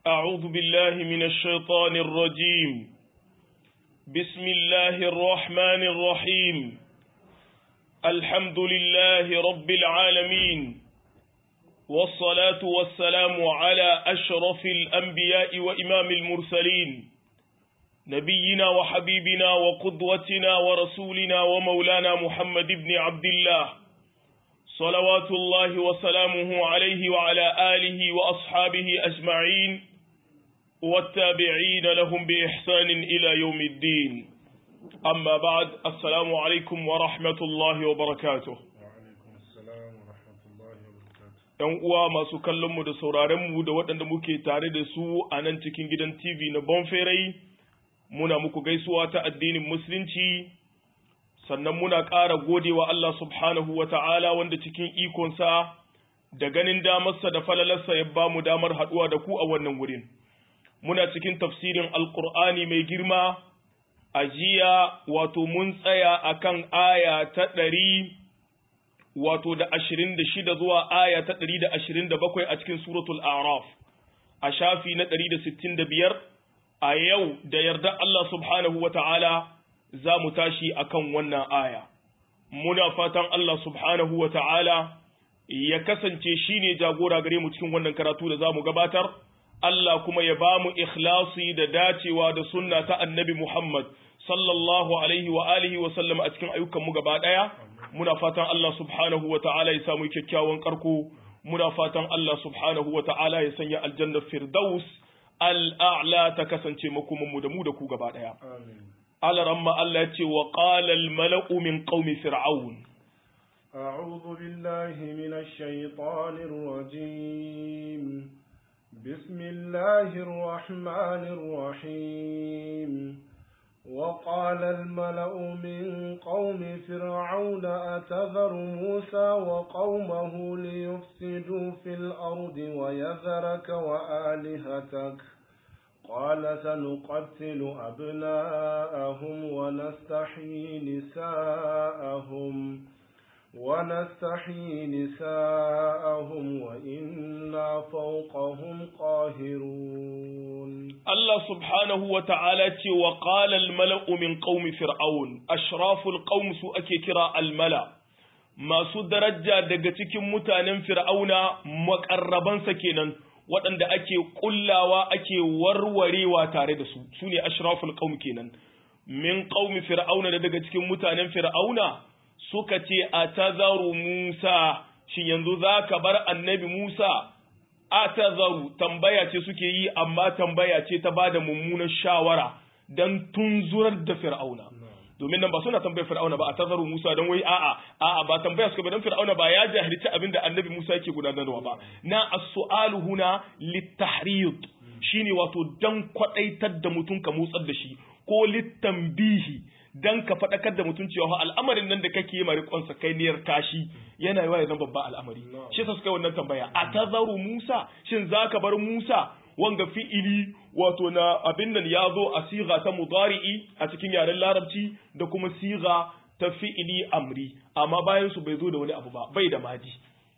أعوذ بالله من الشيطان الرجيم بسم الله الرحمن الرحيم الحمد لله رب العالمين والصلاة والسلام على أشرف الأنبياء وإمام المرسلين نبينا وحبيبنا وقدوتنا ورسولنا ومولانا محمد بن عبد الله صلوات الله وسلامه عليه وعلى آله وأصحابه أجمعين والتابعين لهم بإحسان إلى يوم الدين أما بعد السلام عليكم ورحمة الله وبركاته ‘Yan uwa masu kallonmu da sauraronmu da waɗanda muke tare da su a nan cikin gidan TV na Bonferai, muna muku gaisuwa ta addinin Musulunci, sannan muna ƙara godewa Allah subhanahu wa ta'ala wanda cikin ikonsa da ganin damarsa da falalarsa ya ba mu damar haɗuwa da ku a wannan wurin. Muna cikin tafsirin Alƙur'ani mai girma, a jiya wato mun tsaya a kan aya ta ɗari wato da ashirin da shida zuwa aya ta ɗari da ashirin da bakwai a cikin suratul Araf, a shafi na ɗari da sittin da biyar, a yau da yarda Allah subhanahu wa ta'ala za mu tashi a kan wannan aya. Muna fatan Allah subhanahu wa ta'ala ya kasance shi ne jagora gare mu cikin wannan karatu da za mu gabatar, Allah kuma ya ba mu ikhlasi da dacewa da sunna ta annabi Muhammad sallallahu alaihi wa alihi wa sallam a cikin ayyukanmu gaba ɗaya. Muna fatan Allah subhanahu wa ta'ala ya samu kyakkyawan karko, muna fatan Allah subhanahu wa ta'ala ya sanya aljannar Firdaus al'a'la ta kasance makomanmu da mu da ku gaba ɗaya. alaramma Allah ce wa ƙalal mala'u min ƙaumi fir'aun. أعوذ بالله من الشيطان الرجيم بسم الله الرحمن الرحيم وقال الملأ من قوم فرعون أتذر موسى وقومه ليفسدوا في الأرض ويذرك وآلهتك قال سنقتل أبناءهم ونستحيي نساءهم ونستحيي نساءهم وإنا فوقهم قاهرون الله سبحانه وتعالى وقال الملأ من قوم فرعون أشراف القوم سؤكي كرا الملأ masu daraja daga cikin mutanen fir'auna makarrabansa kenan waɗanda ake ƙullawa ake warwarewa tare da su su ne ashraful qaum kenan min qaumi fir'auna da daga cikin mutanen fir'auna suka ce atazaru Musa shin yanzu zaka bar annabi Musa atazaru tambaya ce suke yi amma tambaya ce ta bada mummunan shawara dan tunzurar da fir'auna domin nan ba suna tambayar fir'auna ba a tazaru Musa dan wai a'a a'a ba tambaya suka ba dan fir'auna ba ya jahilci abin da annabi Musa yake gudanarwa ba na as-su'alu huna litahriyud shine wato dan kwadaitar da mutum ka motsar da shi ko litambihi dan ka fadakar da mutum cewa al'amarin nan da kake yi marikon sa kai niyar tashi yana yawa ya zama babban al'amari shi yasa suka yi wannan tambaya a tazaru Musa shin zaka bar Musa wanga fi'ili wato na abin nan ya zo a siga ta mudari'i a cikin yaren larabci da kuma siga ta fi'ili amri amma bayan su bai zo da wani abu ba bai da madi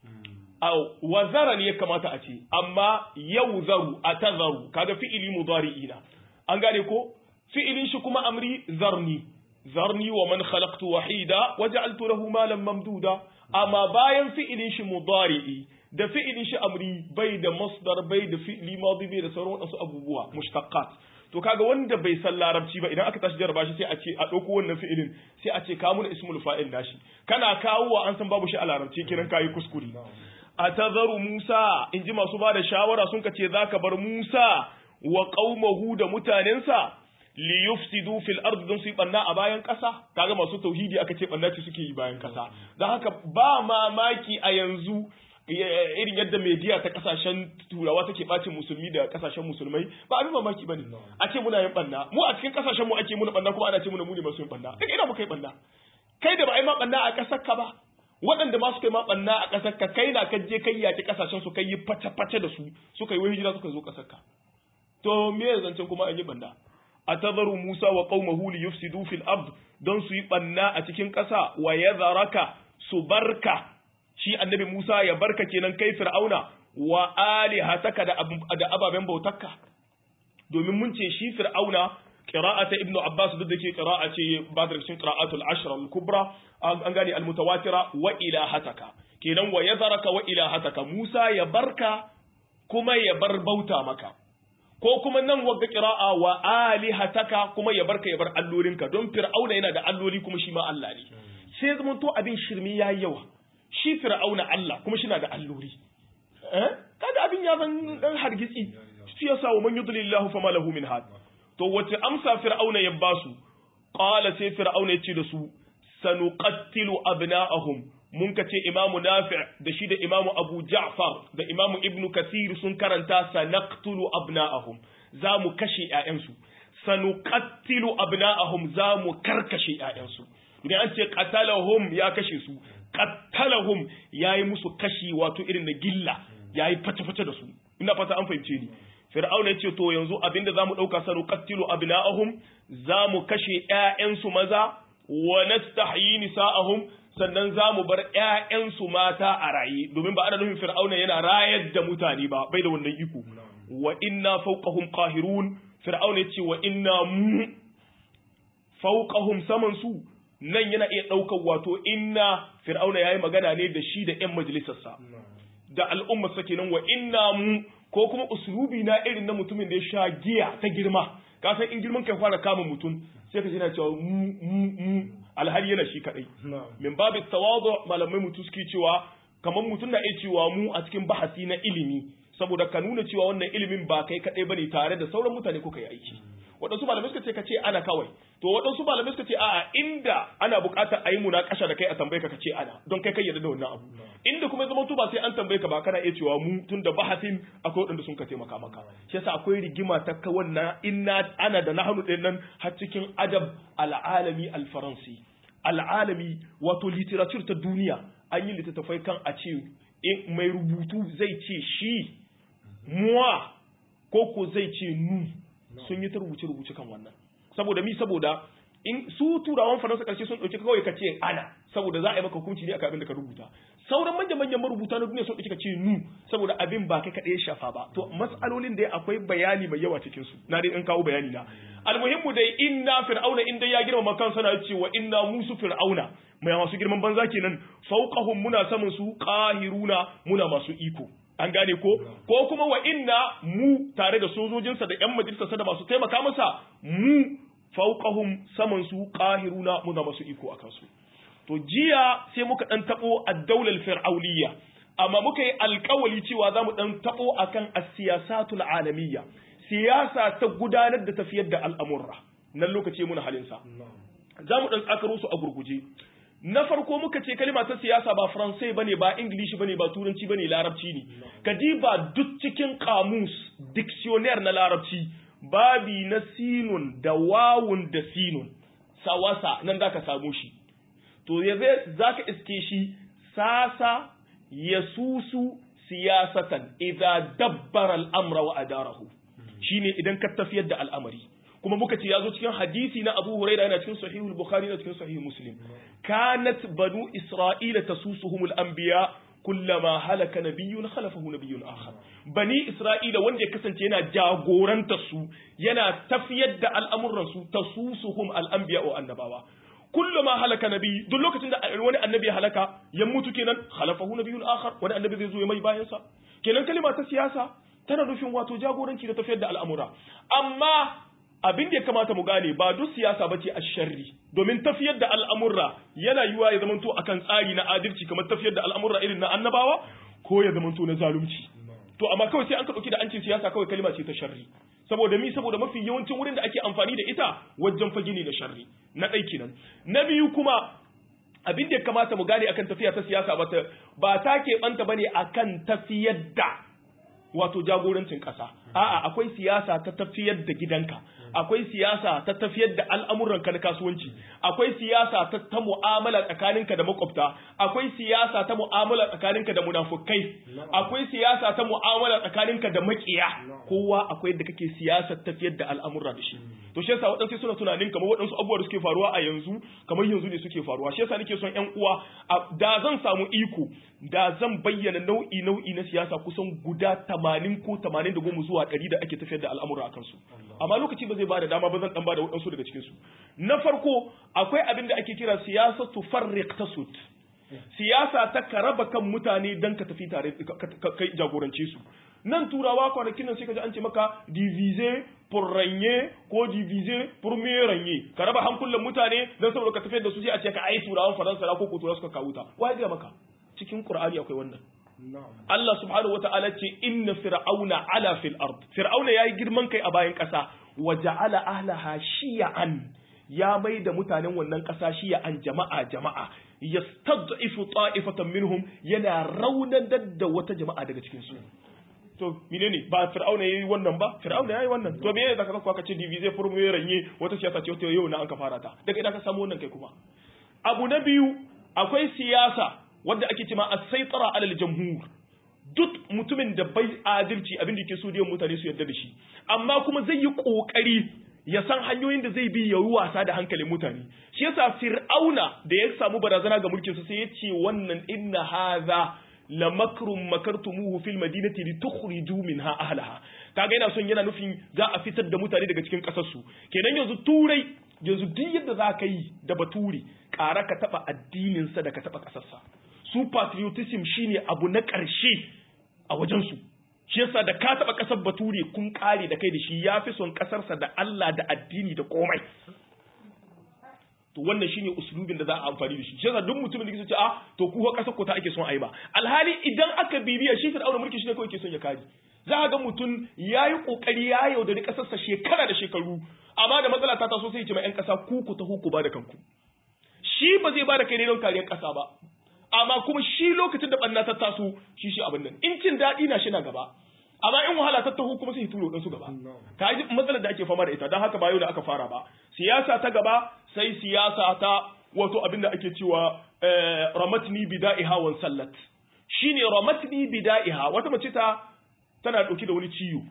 au wazara ne ya kamata a ce amma yau zaru a tazaru kaga fi'ili mudari'i na an gane ko fi'ilin shi kuma amri zarni zarni wa man khalaqtu wahida waja'altu lahu malan mamduda amma bayan fi'ilin shi mudari'i da fi'ilin shi amri bai da masdar bai da fi'ili madi bai da sauran wasu abubuwa mushtaqat to kaga wanda bai san larabci ba idan aka tashi jarraba shi sai a ce a dauko wannan fi'ilin sai a ce ka mun ismul fa'il nashi kana kawowa an san babu shi a larabci kiran kayi kuskure atazaru Musa inji masu ba da shawara sun ka ce zaka bar Musa wa qaumahu da mutanensa li yufsidu fil ardi don su yi banna a bayan ƙasa kaga masu tauhidi aka ce banna ce suke yi bayan ƙasa don haka ba mamaki a yanzu irin yadda media ta kasashen turawa take bacin musulmi da kasashen musulmai ba abin mamaki bane a ce muna yin banna mu a cikin kasashen mu ake muna banna kuma ana ce muna mu ne masu yin banna daga ina muka yi banna kai da ba ai ma banna a kasar ka ba waɗanda ma suka yi ma banna a kasar ka kai na ka je kai yaki kasashen su kai yi fata fata da su suka yi hijira suka zo kasar ka to me zancen kuma an yi banna atazaru Musa wa qaumahu li yufsidu fil ard don su yi banna a cikin ƙasa wa yadharaka su barka shi annabi Musa ya barka kenan kai Fir'auna wa alihataka da da ababen bautarka domin mun ce shi fir'auna qira'ata ibnu abbas duk da ke qira'a ce ba da cikin qira'atul ashra al kubra an gane al mutawatira wa ilahataka kenan wa yazaraka wa ilahataka musa ya barka kuma ya bar bauta maka ko kuma nan wagga qira'a wa alihataka kuma ya barka ya bar allolinka don fir'auna yana da alloli kuma shi ma Allah ne sai zaman to abin shirmi yayi yawa shi fir'auna Allah kuma shi na da alloli eh kaga abin ya zan dan hargitsi shi yasa wa man yudlilillahu fama lahu min had to wace amsa fir'auna ya basu qala sai fir'auna ya ce da su sanuqattilu abna'ahum mun ka ce imamu nafi' da shi da imamu abu ja'far da imamu ibnu kasir sun karanta sanaqtulu abna'ahum za mu kashe ƴaƴansu sanuqattilu abna'ahum za mu karkashe ƴaƴansu idan an ce qatalahum ya kashe su qatalahum yayi musu kashi wato irin na gilla yayi fata-fata da su ina fata an fahimce ni fir'auna yace to yanzu abinda zamu dauka sanuqattilu abna'ahum za mu kashe ƴaƴansu maza wa nastahyi nisa'ahum sannan za mu bar ‘ya'yansu mata a raye, domin ba ana nufin fir'auna yana rayar da mutane ba, bai da wannan iko. Wa inna fauqahum qahirun fir'auna ya ce wa inna mu fauqahum saman su nan yana iya ɗaukar wato inna fir'auna ya yi magana ne da shi da ‘yan majalisarsa. Da al'ummarsa kenan wa inna mu ko kuma usulubi na irin na mutumin da ya sha giya ta girma. Ka san in girman kai fara kama mutum sai ka ji na cewa mu mu mu alhali yana shi kadai min babu tawadu malamai mutu suke cewa kamar mutum na iya cewa mu a cikin bahasi na ilimi saboda ka nuna cewa wannan ilimin ba kai kadai bane tare da sauran mutane kuka yi aiki waɗansu malamai suka ce ka ce ana kawai to waɗansu malamai suka ce a'a inda ana buƙatar a yi munakasha da kai a tambaye ka ka ce ana don kai kai yarda da wannan abu inda kuma zama to ba sai an tambaye ka ba kana iya cewa mu tun da bahasin akwai waɗanda sun ka taimaka maka shi yasa akwai rigima ta ka wannan inna ana da nahanu ɗin nan har cikin adab al'alami al-faransi al'alami wato literature ta duniya an yi littattafai kan a ce mai rubutu zai ce shi muwa ko ko zai ce nu sun yi ta rubuce-rubuce kan wannan saboda mi saboda in su turawan faransa karshe sun dauki kawai ka ce ana saboda za a yi maka hukunci ne akan abin da ka rubuta sauran manyan manyan marubuta na duniya sun dauki ka ce nu saboda abin ba kai kadai shafa ba to mas'alolin da akwai bayani mai yawa cikin su na dai in kawo bayani na almuhimmu dai inna fir'auna in dai ya girmama kansa na cewa inna musu fir'auna mai masu girman banza kenan fauqahum muna saman su qahiruna muna masu iko an gane ko ko kuma wa inna mu tare da sojojinsa da yan majalisarsa da masu taimaka masa mu fauqahum saman su qahiruna muna masu iko akan su to jiya sai muka dan tabo ad-daular fir'auliyya amma muka yi alkawali cewa za mu dan tabo akan as-siyasatul alamiyya siyasa ta gudanar da tafiyar da al'amurra nan lokaci muna halinsa za mu dan tsakaro su a gurguje na farko muka ce kalima ta siyasa ba faransai bane ba ingilishi bane ba turanci bane larabci ne kadiba duk cikin kamus dictionnaire na larabci babi na sinun da wawun da sinun sawasa nan zaka samu shi to ya zaka iske shi sasa yasusu siyasatan idza dabbara al-amra wa adarahu shine idan ka tafiyar da al'amari kuma muka ce ya zo cikin hadisi na Abu Huraira yana cikin sahihul Bukhari da cikin sahih Muslim kanat banu Isra'ila tasusuhumul anbiya kullama halaka nabiyyun khalafahu nabiyyun akhar bani Isra'ila wanda ya kasance yana jagoranta su yana tafiyar da al'amuran su tasusuhum al-anbiya wa annabawa kullama halaka nabi duk lokacin da wani annabi ya halaka ya mutu kenan khalafahu nabiyyun akhar wani annabi zai zo ya mai bayan sa kenan kalima ta siyasa tana nufin wato jagoranci da tafiyar da al'amura amma abin da ya kamata mu gane ba duk siyasa bace a sharri domin tafiyar da al'amurra yana yiwa ya zamanto akan tsari na adalci kamar tafiyar da al'amurra irin na annabawa ko ya zamanto na zalunci to amma kawai sai an ka dauki da an ce siyasa kawai kalma ce ta sharri saboda mi saboda mafi yawancin wurin da ake amfani da ita wajen fage ne da sharri na ɗai kenan na biyu kuma abin da ya kamata mu gane akan tafiya ta siyasa ba ta keɓanta bane akan tafiyar da wato jagorancin ƙasa a'a akwai siyasa ta tafiyar da gidanka akwai siyasa ta tafiyar da al'amuranka na kasuwanci akwai siyasa ta, ta mu'amala tsakaninka da makwabta akwai siyasa ta mu'amala tsakaninka da munafukai akwai siyasa ta mu'amala tsakaninka da makiya kowa akwai da kake siyasar tafiyar da al'amura da shi to shi yasa waɗansu suna tunanin kamar waɗansu abubuwa da suke faruwa a yanzu kamar yanzu ne suke faruwa shi yasa nake son ƴan uwa da zan samu iko da zan bayyana nau'i nau'i na siyasa kusan guda 80 ko 80 da goma zuwa 100 da ake tafiyar da al'amura akan su amma lokaci ba zai bada dama ba zan dan bada waɗansu daga cikin su na farko akwai abin da ake kira siyasatu farriq tasud siyasa ta karaba kan mutane dan ka tafi tare kai jagorance su nan turawa kwanakin nan sai ka ji an ce maka divise pour ranye ko divise pour mieux ranye ka raba hankulan mutane dan saboda ka tafiyar da su sai a ce ka ai turawan faransa ko ko turawa suka kawo ta wai ga maka cikin qur'ani akwai wannan Allah subhanahu wata'ala ce inna fir'auna ala fil ard fir'auna yayi girman kai a bayan kasa wa ja'ala ahlaha shiya'an ya mai da mutanen wannan kasa shiya'an jama'a jama'a yastad'ifu ta'ifatan minhum yana raunanar da wata jama'a daga cikin su to menene ba fir'auna yayi wannan ba fir'auna yayi wannan to me yasa ka ka ce divize for mu ranye wata siyasa ce wata yau na an ka fara ta daga idan ka samu wannan kai kuma abu na biyu akwai siyasa wadda ake cewa as-saytara alal jamhur duk mutumin da bai adalci abin da yake so da mutane su yarda da shi amma kuma zai yi kokari ya san hanyoyin da zai bi ya yi wasa da hankalin mutane shi yasa fir'auna da ya samu barazana ga mulkin sa sai ya ce wannan inna hadha la makrun makartumuhu fil madinati litukhriju minha ahlaha kaga yana son yana nufin za a fitar da mutane daga cikin kasar su kenan yanzu turai yanzu duk yadda za ka yi da bature ƙara ka taɓa addininsa da ka taɓa ƙasarsa su patriotism shine abu na ƙarshe a wajensu shi yasa da ka taɓa ƙasar bature kun ƙare da kai da shi ya fi son ƙasarsa da Allah da addini da komai to wannan shine usulubin da za a amfani da shi shi yasa duk mutumin da yake ce a to ku ko ƙasar ko ta ake son a yi ba alhali idan aka bibiya shi fir'auna mulki shi ne kawai ke son ya kare za a ga mutum ya yi ƙoƙari ya yaudari ƙasarsa shekara da shekaru amma da matsala ta taso sai ya ce ma 'yan ƙasa ku ku taho ku ba da kanku shi ba zai ba da kai ne don kariyar ƙasa ba amma kuma shi lokacin da ɓanna ta taso shi shi abin nan in cin daɗi na shi na gaba amma in wahala ta taho kuma sai turo ɗansu gaba ka ji matsalar da ake fama da ita don haka ba yau da aka fara ba siyasa ta gaba sai siyasa ta wato abin da ake cewa ramatni bida'iha wan sallat shine ramatni bida'iha wata mace ta tana ɗauki da wani ciwo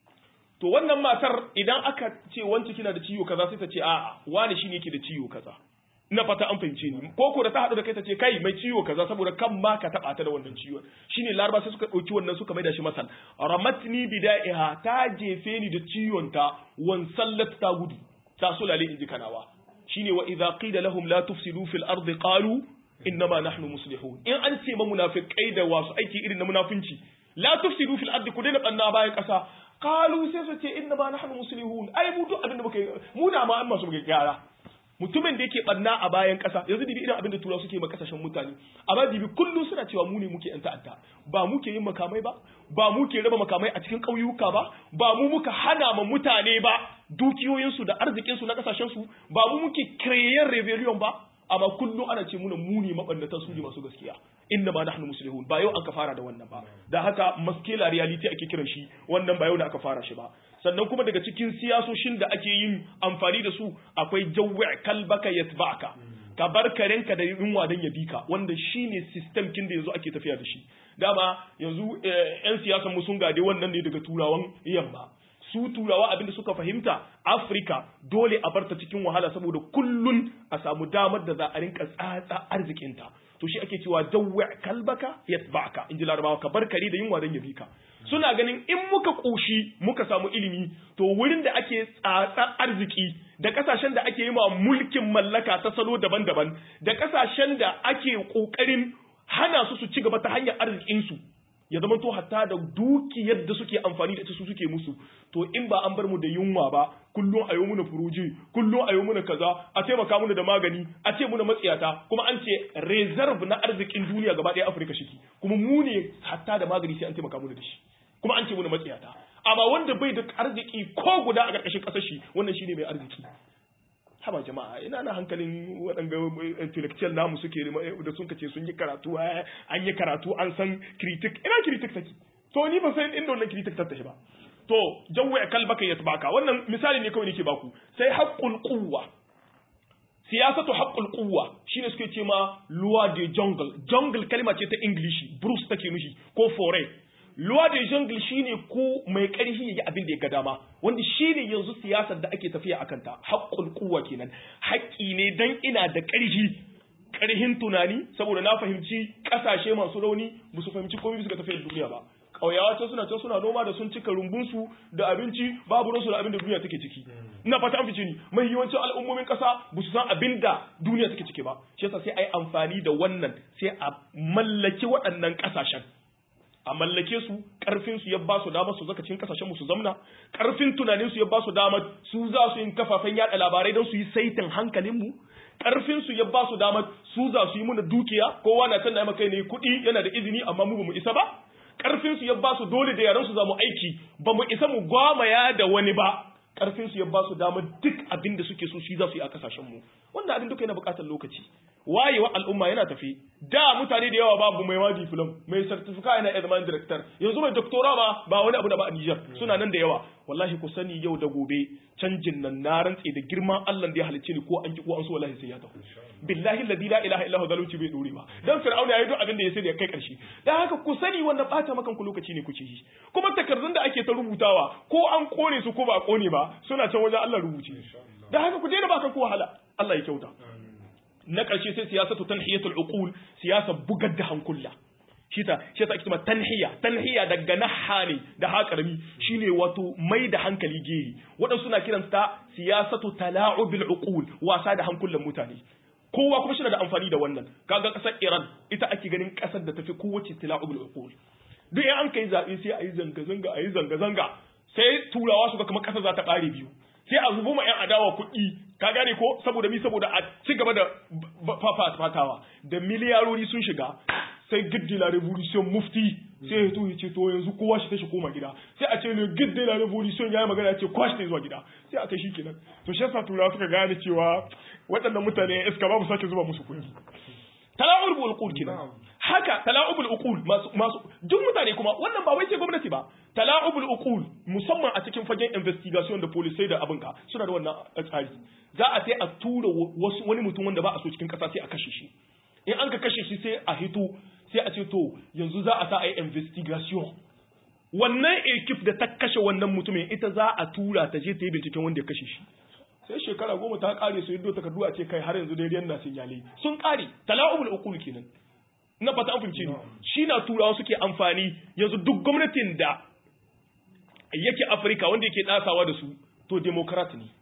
to wannan matar idan aka ce wance kina da ciwo kaza sai ta ce a'a wani shine yake da ciwo kaza ina fata an fahimce ni ko ko da ta haɗu da kai ta ce kai mai ciwo kaza saboda kan ma ka taɓa ta da wannan ciwon shine laraba sai suka ɗauki wannan suka maida shi masal ramatni bida'iha ta jefe ni da ciwon ta wan sallat ta gudu ta sulale inji kanawa shine wa idza qila lahum la tufsidu fil ardi qalu innama nahnu muslihun in an ce ma munafiqai da wasu aiki irin na munafinci la tufsidu fil ardi ku daina banna bayan kasa qalu sai su ce innama nahnu muslihun ai mu duk abin da muka mu da ma an masu muka gyara mutumin da yake banna a bayan kasa yanzu dibi irin abin da tura suke ma kasashen mutane amma dibi kullu suna cewa mu ne muke yan ta'adda ba mu ke yin makamai ba ba mu ke raba makamai a cikin ƙauyuka ba ba mu muka hana ma mutane ba dukiyoyinsu da arzikinsu na kasashensu ba mu muke kireyen rebellion ba amma kullum ana ce muna muni mabannata su ne masu gaskiya inna ma nahnu muslihun ba yau an ka fara da wannan ba da haka maskela reality ake kiran shi wannan ba yau da aka fara shi ba sannan kuma daga cikin siyasoshin da ake yin amfani da su akwai jawwi kalbaka yatba'aka ka bar karenka da yunwa dan ya bika wanda shine system kin da yanzu ake tafiya da shi dama yanzu yan siyasan mu sun gade wannan ne daga turawan yamma su turawa abinda suka fahimta afirka dole a barta cikin wahala saboda kullun a samu damar da za a rinka tsatsa arzikinta to shi ake cewa jawwa kalbaka yatba'aka in ji larabawa ka bar kare da yunwa don ya bi ka suna ganin in muka koshi muka samu ilimi to wurin da ake tsatsa arziki da kasashen da ake yi ma mulkin mallaka ta salo daban-daban da kasashen da ake kokarin hana su su ci gaba ta hanyar arzikinsu ya zama to hatta da dukiyar da suke amfani da ita su suke musu to in ba an bar mu da yunwa ba kullum a yi muna furuji kullum a yi muna kaza a taimaka muna da magani a ce muna matsiyata kuma an ce reserve na arzikin duniya gaba ɗaya afirka shiki kuma mu ne hatta da magani sai an taimaka muna da shi kuma an ce muna matsiyata amma wanda bai da arziki ko guda a ƙarƙashin ƙasar shi wannan shine mai arziki haba jama'a ina na hankalin waɗanda intellectual namu suke da sun kace sun yi karatu an yi karatu an san critic ina critic take to ni ba san inda wannan critic ta tashi ba to jawwa kalbaka yatbaka wannan misali ne kawai nake baku sai haqqul quwwa siyasatu haqqul quwwa shine suke ce ma loi de jungle jungle kalma ce ta english bruce take nushi ko foray loi de jungle shine ko mai karfi yayi abin da ya ga dama wanda shine yanzu siyasar da ake tafiya akan ta haqqul quwwa kenan haƙƙi ne dan ina da ƙarfi ƙarhin tunani saboda na fahimci ƙasashe masu rauni ba su fahimci komai suka tafiya duniya ba ƙauyawa can suna can suna noma da sun cika rumbunsu da abinci babu ransu da abin da duniya take ciki ina fata an fice ni mai yawancin al'ummomin ƙasa ba su san abin da duniya take ciki ba shi yasa sai a yi amfani da wannan sai a mallaki waɗannan ƙasashen a mallake su ƙarfin su ya ba su damar su zaka cikin ƙasashen mu su zamna ƙarfin tunanin su ya ba su damar su za su yi kafafen yaɗa labarai don su yi saitin hankalin mu ƙarfin su ya ba su damar su za su yi muna dukiya kowa na can na maka ne kuɗi yana da izini amma mu ba mu isa ba karfin su ya ba su dole da yaran su zamu aiki ba mu isa mu gwamaya da wani ba karfin su ya ba su damar duk abin da suke so shi za su yi a kasashen mu wannan abin duka yana buƙatar lokaci wayewa al'umma yana tafi da mutane da yawa babu mai ma diplom mai certificate yana examen director yanzu mai doctora ma ba wani abu da ba a Niger suna nan da yawa wallahi ku sani yau da gobe canjin nan na rantse da girman Allah da ya halicce ni ko an ki ko an so wallahi sai ya tafi billahi alladhi la ilaha illa huwa zalunci bai dore ba dan fir'auna yayi duk abin da ya sai da kai karshe dan haka ku sani wannan bata makan ku lokaci ne kuke yi kuma takardun da ake ta rubutawa ko an kone su ko ba a kone ba suna can wajen Allah rubuce dan haka ku daina ba kan ku wahala Allah ya kyauta na ƙarshe sai siyasatu tanhiyatul uqul siyasa bugar da hankula shi ta shi ta ake tanhiya tanhiya daga naha ne da haƙarami shine wato mai da hankali gehi waɗansu na kiranta siyasatu tala'ubil uqul wasa da hankulan mutane kowa kuma shi da amfani da wannan kaga ƙasar Iran ita ake ganin ƙasar da tafi kowace tala'ubil uqul duk in an kai zaɓe sai a yi zanga-zanga a yi zanga-zanga sai turawa su ga kamar ƙasar za ta ƙare biyu sai a zubo ma 'yan adawa kuɗi ka gane ko saboda mi saboda a ci gaba da fafatawa da miliyarori sun shiga sai giddi la revolution mufti sai ya to ya ce to yanzu kowa shi tashi koma gida sai a ce ne giddi la revolution ya yi magana ya ce kowa shi ta zuwa gida sai aka shi kenan to shi yasa turawa suka gane cewa waɗannan mutane iska babu sake zuba musu kuɗi tala'ubul uqul kenan haka tala'ubul uqul masu masu duk mutane kuma wannan ba wai sai gwamnati ba tala'ubul uqul musamman a cikin fagen investigation da police da abinka suna da wannan tsari za a sai a tura wasu wani mutum wanda ba a so cikin kasa sai a kashe shi in an ka kashe shi sai a hito sai a ce to yanzu za a sa a yi investigation wannan ekip da ta kashe wannan mutumin ita za a tura ta je ta yi binciken wanda ya kashe shi sai shekara goma ta kare su yadda takardu a ce kai har yanzu daidai na sun yale sun kare tala'ubul uqul kenan na fata an fahimce ni shi na turawa suke amfani yanzu duk gwamnatin da yake Afirka wanda yake dasawa da su to democrat ne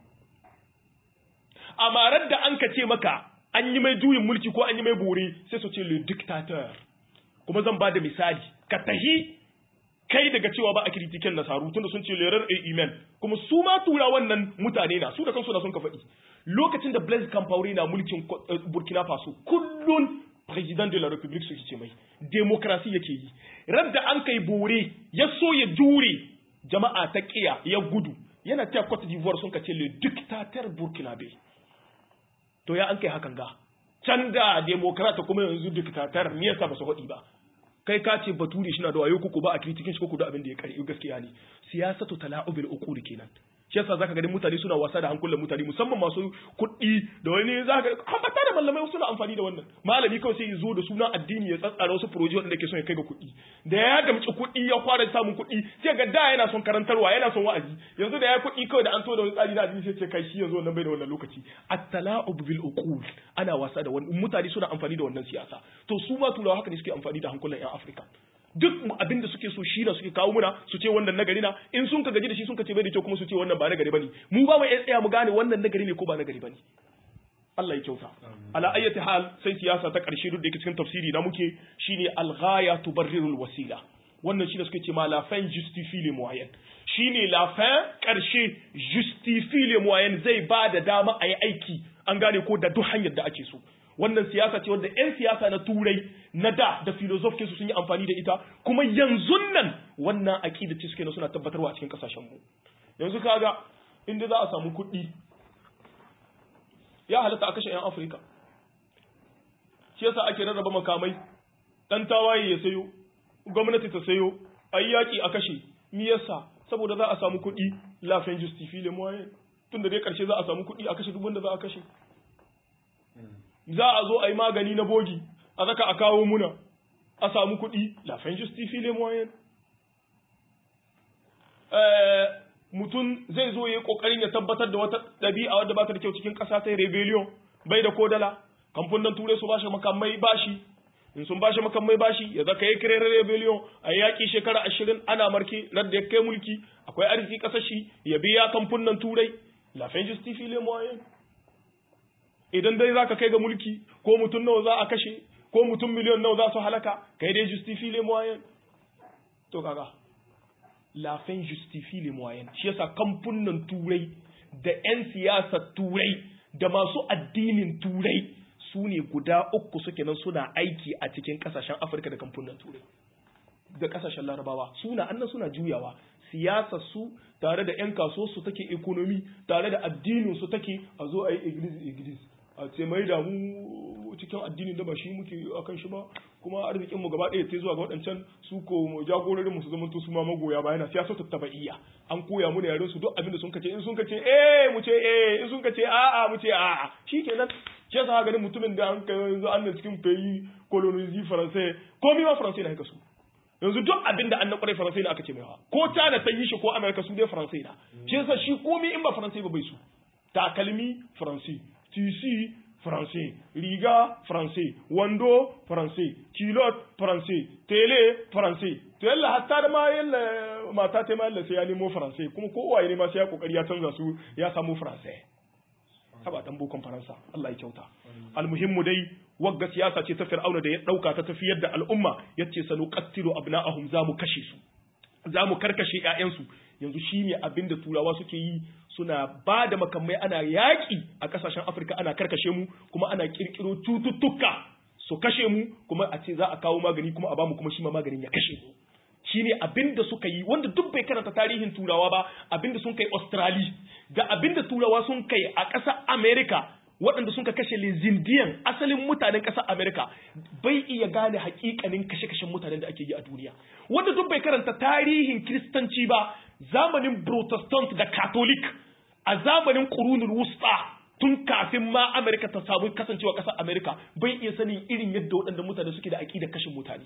amma da an ka ce maka an yi mai juyin mulki ko an yi mai bore sai su ce le dictateur kuma zan ba da misali ka tahi kai daga cewa ba a kritiken nasaru tunda sun ce lerar a iman kuma su ma tura wannan mutane na su da kansu na sun ka faɗi lokacin da Blaise Compaoré na mulkin Burkina Faso kullun president de la République suke ce mai demokrasi yake yi radda an kai bore ya so ya jure jama'a ta kiya ya gudu yana ta Cote d'Ivoire sun ka ce le dictateur burkinabé to ya an kai hakan ga can da demokrata kuma yanzu dictator me yasa ba su haɗi ba kai ka ce bature shi na da wayo kuku ba a kritikin shi kuku da abin da ya kare gaskiya ne siyasatu tala'ubil uquli kenan shi yasa zaka ga mutane suna wasa da hankulan mutane musamman masu kuɗi da wani zaka haɓata da malamai suna amfani da wannan malami kawai sai ya zo da suna addini ya tsatsara wasu furoji wanda ke son ya kai ga kuɗi da ya gamci kuɗi ya fara samun kuɗi sai ga da yana son karantarwa yana son wa'azi yanzu da ya kuɗi kawai da an to da wani tsari na addini sai ce kai shi yanzu nan bai da wannan lokaci at-tala'ub bil uqul ana wasa da wannan mutane suna amfani da wannan siyasa to su ma turawa haka ne suke amfani da hankulan 'yan Afirka duk abin da suke so shi na suke kawo muna su ce wannan nagari na in sun ka gaji da shi sun ka ce bai da kyau kuma su ce wannan ba nagari bane mu ba mu iya tsaya mu gane wannan nagari ne ko ba nagari bane Allah ya kyauta ala ayyati hal sai siyasa ta karshe duk da yake cikin tafsiri na muke shine al-ghaya tubarrirul wasila wannan shi da suke ce ma la fin justifie les moyens shine la fin karshe justifie les moyens zai ba da dama a yi aiki an gane ko da duk hanyar da ake so wannan siyasa ce wadda 'yan siyasa na turai na da da filosofkin su sun yi amfani da ita kuma yanzu nan wannan aƙida ce suke na suna tabbatarwa a cikin ƙasashen mu yanzu kaga inda za a samu kuɗi ya halatta a kashe 'yan afirka shi yasa ake rarraba makamai ɗan tawaye ya sayo gwamnati ta sayo a yi yaƙi a kashe mi yasa saboda za a samu kuɗi lafin justify le moyen tun da dai ƙarshe za a samu kuɗi a kashe duk wanda za a kashe za a zo a yi magani na bogi a zaka a kawo muna a samu kuɗi lafin justify le moyen mutum zai zo ya yi ƙoƙarin ya tabbatar da wata ɗabi'a wadda ba ta da kyau cikin ƙasa ta rebellion bai da kodala kamfunan turai su bashi makamai bashi in sun bashi makamai bashi ya zaka yi kirar rebellion a yaƙi shekara ashirin ana marke radda ya kai mulki akwai arziki ƙasar shi ya biya kamfunan turai lafin justify le moyen idan dai zaka kai ga mulki ko mutum nawa za a kashe ko mutum miliyon nawa za su halaka kai dai justify le moyen to kaga la fin justifie les moyens shi yasa kamfunan turai da 'yan siyasar turai da masu addinin turai su ne guda uku suke nan suna aiki a cikin kasashen afirka da kamfunan turai da kasashen larabawa suna annan suna juyawa siyasar su tare da 'yan kaso su take ekonomi tare da addinin su take a zo a yi iglis iglis a ce mai damu cikin addinin da ba shi muke akan shi ba kuma arzikin mu gaba ɗaya ta zuwa ga waɗancan su ko jagororin mu su zama su ma magoya bayana siyasa ta tabaiya an koya mu ne yaren su duk abin da sun kace in sun kace eh mu ce eh in sun kace a'a mu ce a'a shikenan shi yasa ganin mutumin da an kai yanzu an da cikin fayi colonizi faransai komai ma faransai na haka su yanzu duk abin da an na kwarai faransai na aka ce mai hawa ko China ta yi shi ko America su dai faransai na shi yasa shi komai in ba faransai ba bai su takalmi faransai tisi français riga français wando français kilot français tele français to yalla hatta da ma yalla mata ta ma yalla sai ya nemo français kuma ko waye ne ma sai ya kokari ya canza su ya samu français haba dan bokon faransa Allah ya kyauta almuhimmu dai wagga siyasa ce ta fir'auna da ya dauka ta tafiyar da al'umma yace sanuqattilu abna'ahum zamu kashe su zamu karkashe ƴaƴansu yanzu shine abin da turawa suke yi suna ba da makamai ana yaƙi a ƙasashen afirka ana karkashe mu kuma ana ƙirƙiro cututtuka su kashe mu kuma a ce za a kawo magani kuma a bamu kuma shi ma maganin ya kashe mu shine abin da suka yi wanda duk bai karanta tarihin turawa ba abin da sun kai australia da abin da turawa sun kai a ƙasar america waɗanda sun ka kashe lezindiyan asalin mutanen ƙasar america bai iya gane hakikanin kashe-kashen mutanen da ake yi a duniya wanda duk bai karanta tarihin kiristanci ba zamanin protestant da catholic a zamanin ƙurunin wusta tun kafin ma america ta samu kasancewa ƙasar america bai iya sanin irin yadda waɗanda mutane suke da aƙidar kashe mutane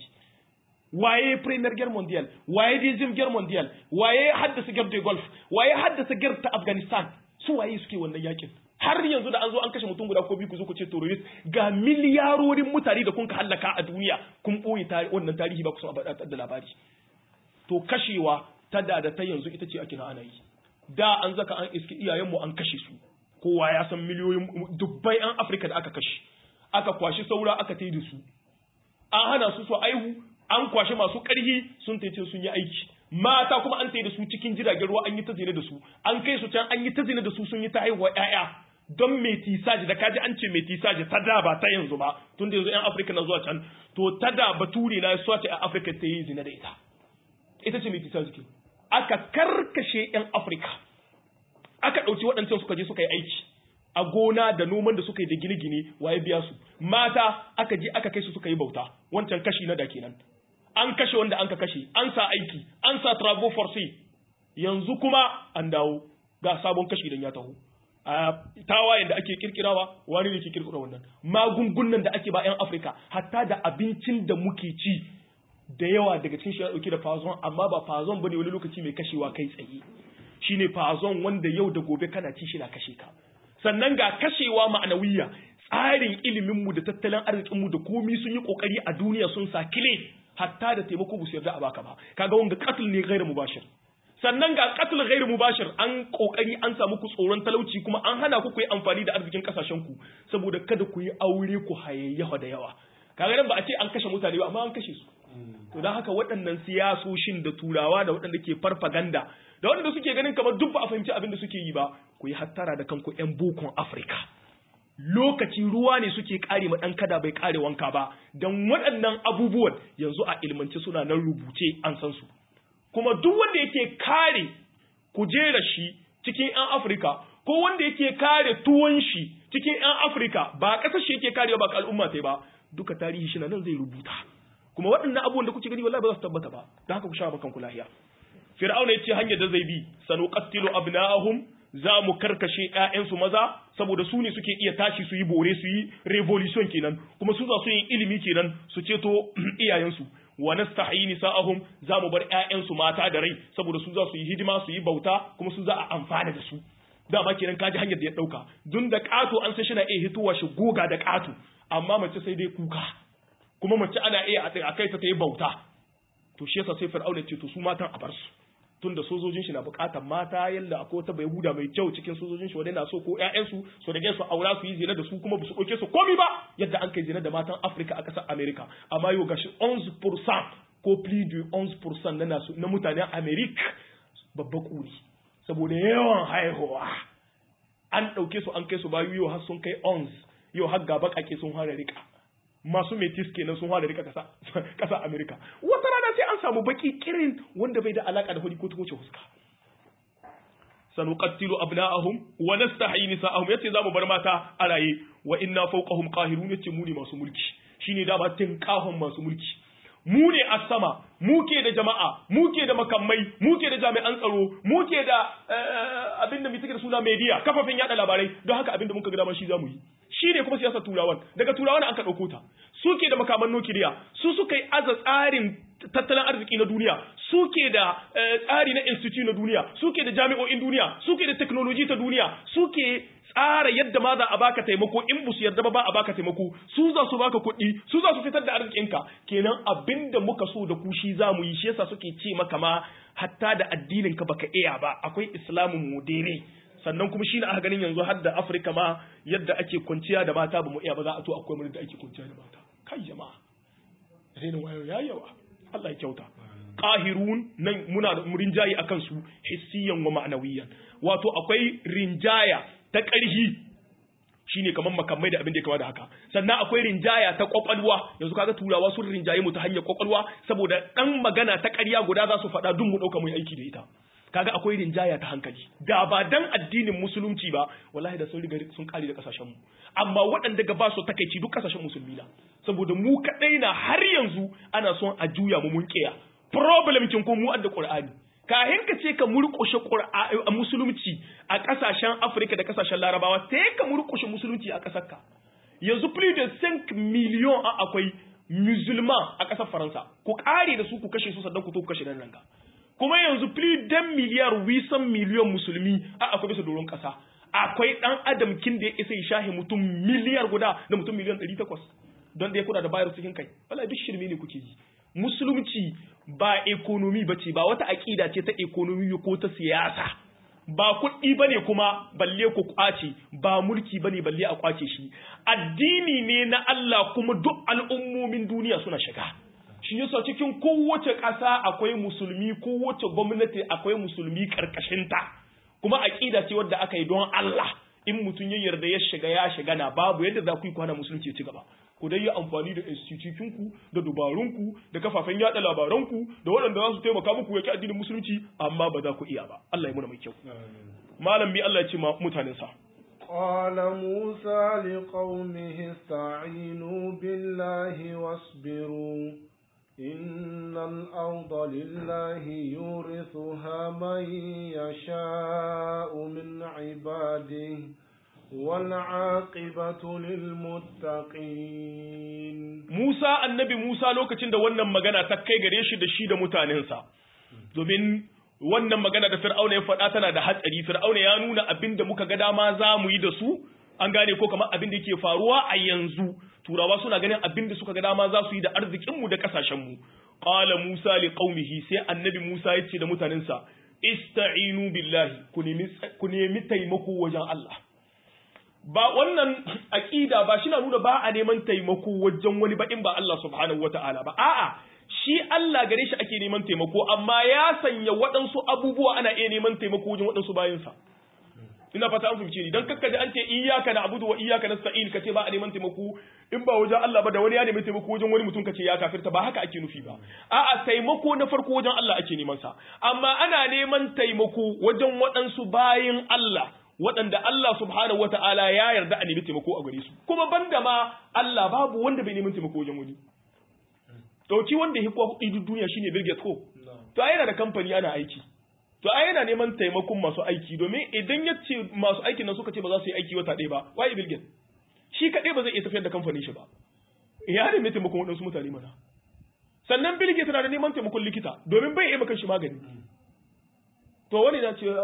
waye premier guerre mondial waye deuxième guerre mondial waye haddasa guerre de golf waye haddasa guerre ta afghanistan su waye suke wannan yakin har yanzu da an zo an kashe mutum guda ko biyu ku zo ku ce terrorist ga miliyarorin mutane da kun ka hallaka a duniya kun boye wannan tarihi ba ku san da labari to kashewa ta da da ta yanzu ita ce ake na ana yi da an zaka an iski iyayenmu an kashe su kowa ya san miliyoyin dubbai an afirka da aka kashe aka kwashi saura aka tai da su an hana su su aihu an kwashi masu ƙarhi sun taice sun yi aiki mata kuma an tai da su cikin jiragen ruwa an yi ta zina da su an kai su can an yi ta zina da su sun yi ta haihuwa ƴaƴa don metisaji da kaji an ce metisaji ta da ba ta yanzu ba tun da yanzu ƴan afirka na zuwa can to ta da bature na ya ce a afirka ta yi zina da ita ita ce metisaji ke aka karkashe ƴan afirka aka ɗauki waɗancan suka je suka yi aiki a gona da noman da suka yi da gine-gine waye biya su mata aka je aka kai su suka yi bauta wancan kashi na da kenan an kashe wanda an ka kashe an sa aiki an sa trabo force yanzu kuma an dawo ga sabon kashi idan ya taho a tawayen da ake kirkirawa wani ne ke kirkira wannan magungunan da ake ba 'yan afirka hatta da abincin da muke ci da yawa daga cikin shi ya dauke da fazon amma ba fazon bane wani lokaci mai kashewa kai tsaye shine fazon wanda yau da gobe kana ci shi na kashe ka sannan ga kashewa ma'anawiya tsarin iliminmu da tattalin arzikinmu da komi sun yi kokari a duniya sun sa kile hatta da taimako bu su yarda a baka ba kaga wanga qatl ne ghairu mubashir sannan ga qatl ghairu mubashir an kokari an samu ku tsoron talauci kuma an hana ku ku yi amfani da arzikin kasashen ku saboda kada ku yi aure ku hayayyafa da yawa kaga nan ba a ce an kashe mutane ba amma an kashe su to dan haka waɗannan siyasoshin da turawa da waɗanda ke farfaganda da waɗanda suke ganin kamar duk ba a fahimci abin da suke yi ba ku yi hattara da kanku 'yan bokon afirka lokaci ruwa ne suke kare ma ɗan kada bai kare wanka ba don waɗannan abubuwan yanzu a ilmance suna nan rubuce an san su kuma duk wanda yake kare kujera shi cikin 'yan afirka ko wanda yake kare tuwon shi cikin 'yan afirka ba ƙasar shi yake karewa ba ka al'umma ta ba duka tarihi shi nan zai rubuta kuma waɗannan abubuwan da kuke gani wallahi ba za su tabbata ba don haka ku sha bakan ku lahiya fir'auna yace hanyar da zai bi sanuqattilu abna'ahum za mu karkashe ƴaƴansu maza saboda su ne suke iya tashi su yi bore su yi revolution kenan kuma su za su yi ilimi kenan su ceto iyayensu wa nastahi nisa'ahum za mu bar ƴaƴansu mata da rai saboda su za su yi hidima su yi bauta kuma su za a amfana da su dama kenan kaji hanyar da ya dauka dun da kato an san shi na iya hituwa shi goga da kato amma mace sai dai kuka kuma mace ana iya a kai ta ta yi bauta to shi yasa sai fir'auna ce to su matan a bar su tunda sojojin shi na bukatar mata yalla akwai wata bai huda mai kyau cikin sojojin shi wanda na so ko ƴaƴan su su rage su aura su yi zina da su kuma ba su ɗauke su komi ba yadda an kai zina da matan Afirka a ƙasar America amma yau gashi 11% ko plus de 11% na nasu na mutanen America babba kuri saboda yawan haihuwa an ɗauke su an kai su bayu yau har sun kai 11 yau har gaba kake sun fara rika masu metis kenan sun fara rika kasa kasa America wata rana sai an samu baki kirin wanda bai da alaka da hudi ko tukuce huska sanuqattilu abna'ahum wa nastahyi nisa'ahum yace zamu bar mata a raye wa inna fawqahum qahirun yace mu ne masu mulki shine da ba tinkahon masu mulki mu ne a sama muke da jama'a muke da makamai muke da jami'an tsaro muke da abinda mai take da suna media kafafen yada labarai don haka abinda muka ga dama shi zamu yi shi ne kuma siyasar turawan daga turawan aka ɗauko ta suke da makaman nukiliya su suka yi aza tsarin tattalin arziki na duniya suke da tsari na institute na duniya suke da jami'o'in duniya suke da technology ta duniya suke tsara yadda ma za a baka taimako in busu yarda ba ba a baka taimako su za su baka kuɗi su za su fitar da arzikinka kenan abinda muka so da ku shi za mu yi shi yasa suke ce maka ma hatta da addinin ka baka iya ba akwai islamin modere sannan kuma shi ne aka ganin yanzu har da Afirka ma yadda ake kwanciya da mata ba mu iya ba za a to akwai mun da ake kwanciya da mata kai jama'a renin wayo ya yawa Allah ya kyauta qahirun nan muna da rinjaye akan su hissiyan wa ma'nawiyan wato akwai rinjaya ta ƙarhi shine kamar makamai da abin da ya kama da haka sannan akwai rinjaya ta kwakwalwa yanzu kaga turawa sun rinjaye mu ta hanyar kwakwalwa saboda dan magana ta ƙarya guda za su faɗa dun mu ɗauka mu yi aiki da ita kaga akwai rinjaya ta hankali da ba dan addinin musulunci ba wallahi da sun riga sun kare da kasashen mu amma waɗanda ga ba su takeici duk kasashen musulmi na saboda mu kadai na har yanzu ana son a juya mu mun kiya problem kin ko mu adda qur'ani kahin ka ce ka murƙushe musulunci a kasashen Afirka da kasashen Larabawa sai ka murƙushe musulunci a kasar ka yanzu plus de 5 million a akwai musulman a kasar Faransa ku kare da su ku kashe su sannan ku to ku kashe nan ga kuma yanzu plus dan miliyar wisan miliyon musulmi a akwai bisa doron kasa akwai dan adam kin da ya isa ya shahe mutum miliyar guda da mutum miliyan 800 don da ya kuna da bayar cikin kai wallahi duk shirme ne kuke yi musulunci ba ekonomi bace ba wata aqida ce ta ekonomi ko ta siyasa ba kuɗi bane kuma balle ku kwace ba mulki bane balle a kwace shi addini ne na Allah kuma duk al'ummomin duniya suna shiga shi yasa cikin kowace ƙasa akwai musulmi kowace gwamnati akwai musulmi ƙarƙashinta kuma aƙida ce wadda aka yi don Allah in mutum ya yarda ya shiga ya shiga na babu yadda za ku yi kwana musulunci ya ci gaba ku dai yi amfani da institutinku da dubarunku da kafafen yada labaranku da waɗanda za su taimaka muku yaki addinin musulunci amma ba za ku iya ba Allah ya muna mai kyau malam bi Allah ya ce mutanen sa قال موسى لقومه استعينوا بالله واصبروا إن الأرض لله يورثها من يشاء من عباده والعاقبة للمتقين Musa annabi Musa lokacin da wannan magana ta kai gare shi da shi da mutanensa domin wannan magana da Fir'auna ya faɗa tana da hatsari Fir'auna ya nuna abin da muka ga dama za mu yi da su an gane ko kamar abin da yake faruwa a yanzu turawa suna ganin abin da suka ga dama za su yi da arzikinmu da kasashenmu qala musa li qaumihi sai annabi musa ya ce da mutanensa ista'inu billahi ku nemi ku nemi taimako wajen Allah ba wannan aqida ba shi na nuna ba a neman taimako wajen wani ba in ba Allah subhanahu wataala ba a'a shi Allah gare shi ake neman taimako amma ya sanya waɗansu abubuwa ana iya neman taimako wajen waɗansu bayansa ina fata an fahimce ni dan kakka ji an ce iyyaka na'budu wa iyyaka nasta'in kace ba a neman taimako in ba wajen Allah ba da wani ya nemi taimako wajen wani mutum kace ya kafirta ba haka ake nufi ba a'a taimako na farko wajen Allah ake neman sa amma ana neman taimako wajen waɗansu bayin Allah waɗanda Allah subhanahu wata'ala ya yarda a nemi taimako a gare su kuma banda ma Allah babu wanda bai neman taimako wajen wani dauki wanda ya kuwa kuɗi duk duniya shine Bill Gates ko to ai yana da kamfani ana aiki to ai yana neman taimakon masu aiki domin idan ya ce masu aikin nan suka ce ba za su yi aiki wata ɗaya ba wai Bill Gates shi kaɗai ba zai iya tafiyar da kamfanin shi ba ya nemi taimakon waɗansu mutane mana sannan Bill Gates na da neman taimakon likita domin bai iya maka shi magani to wani na ce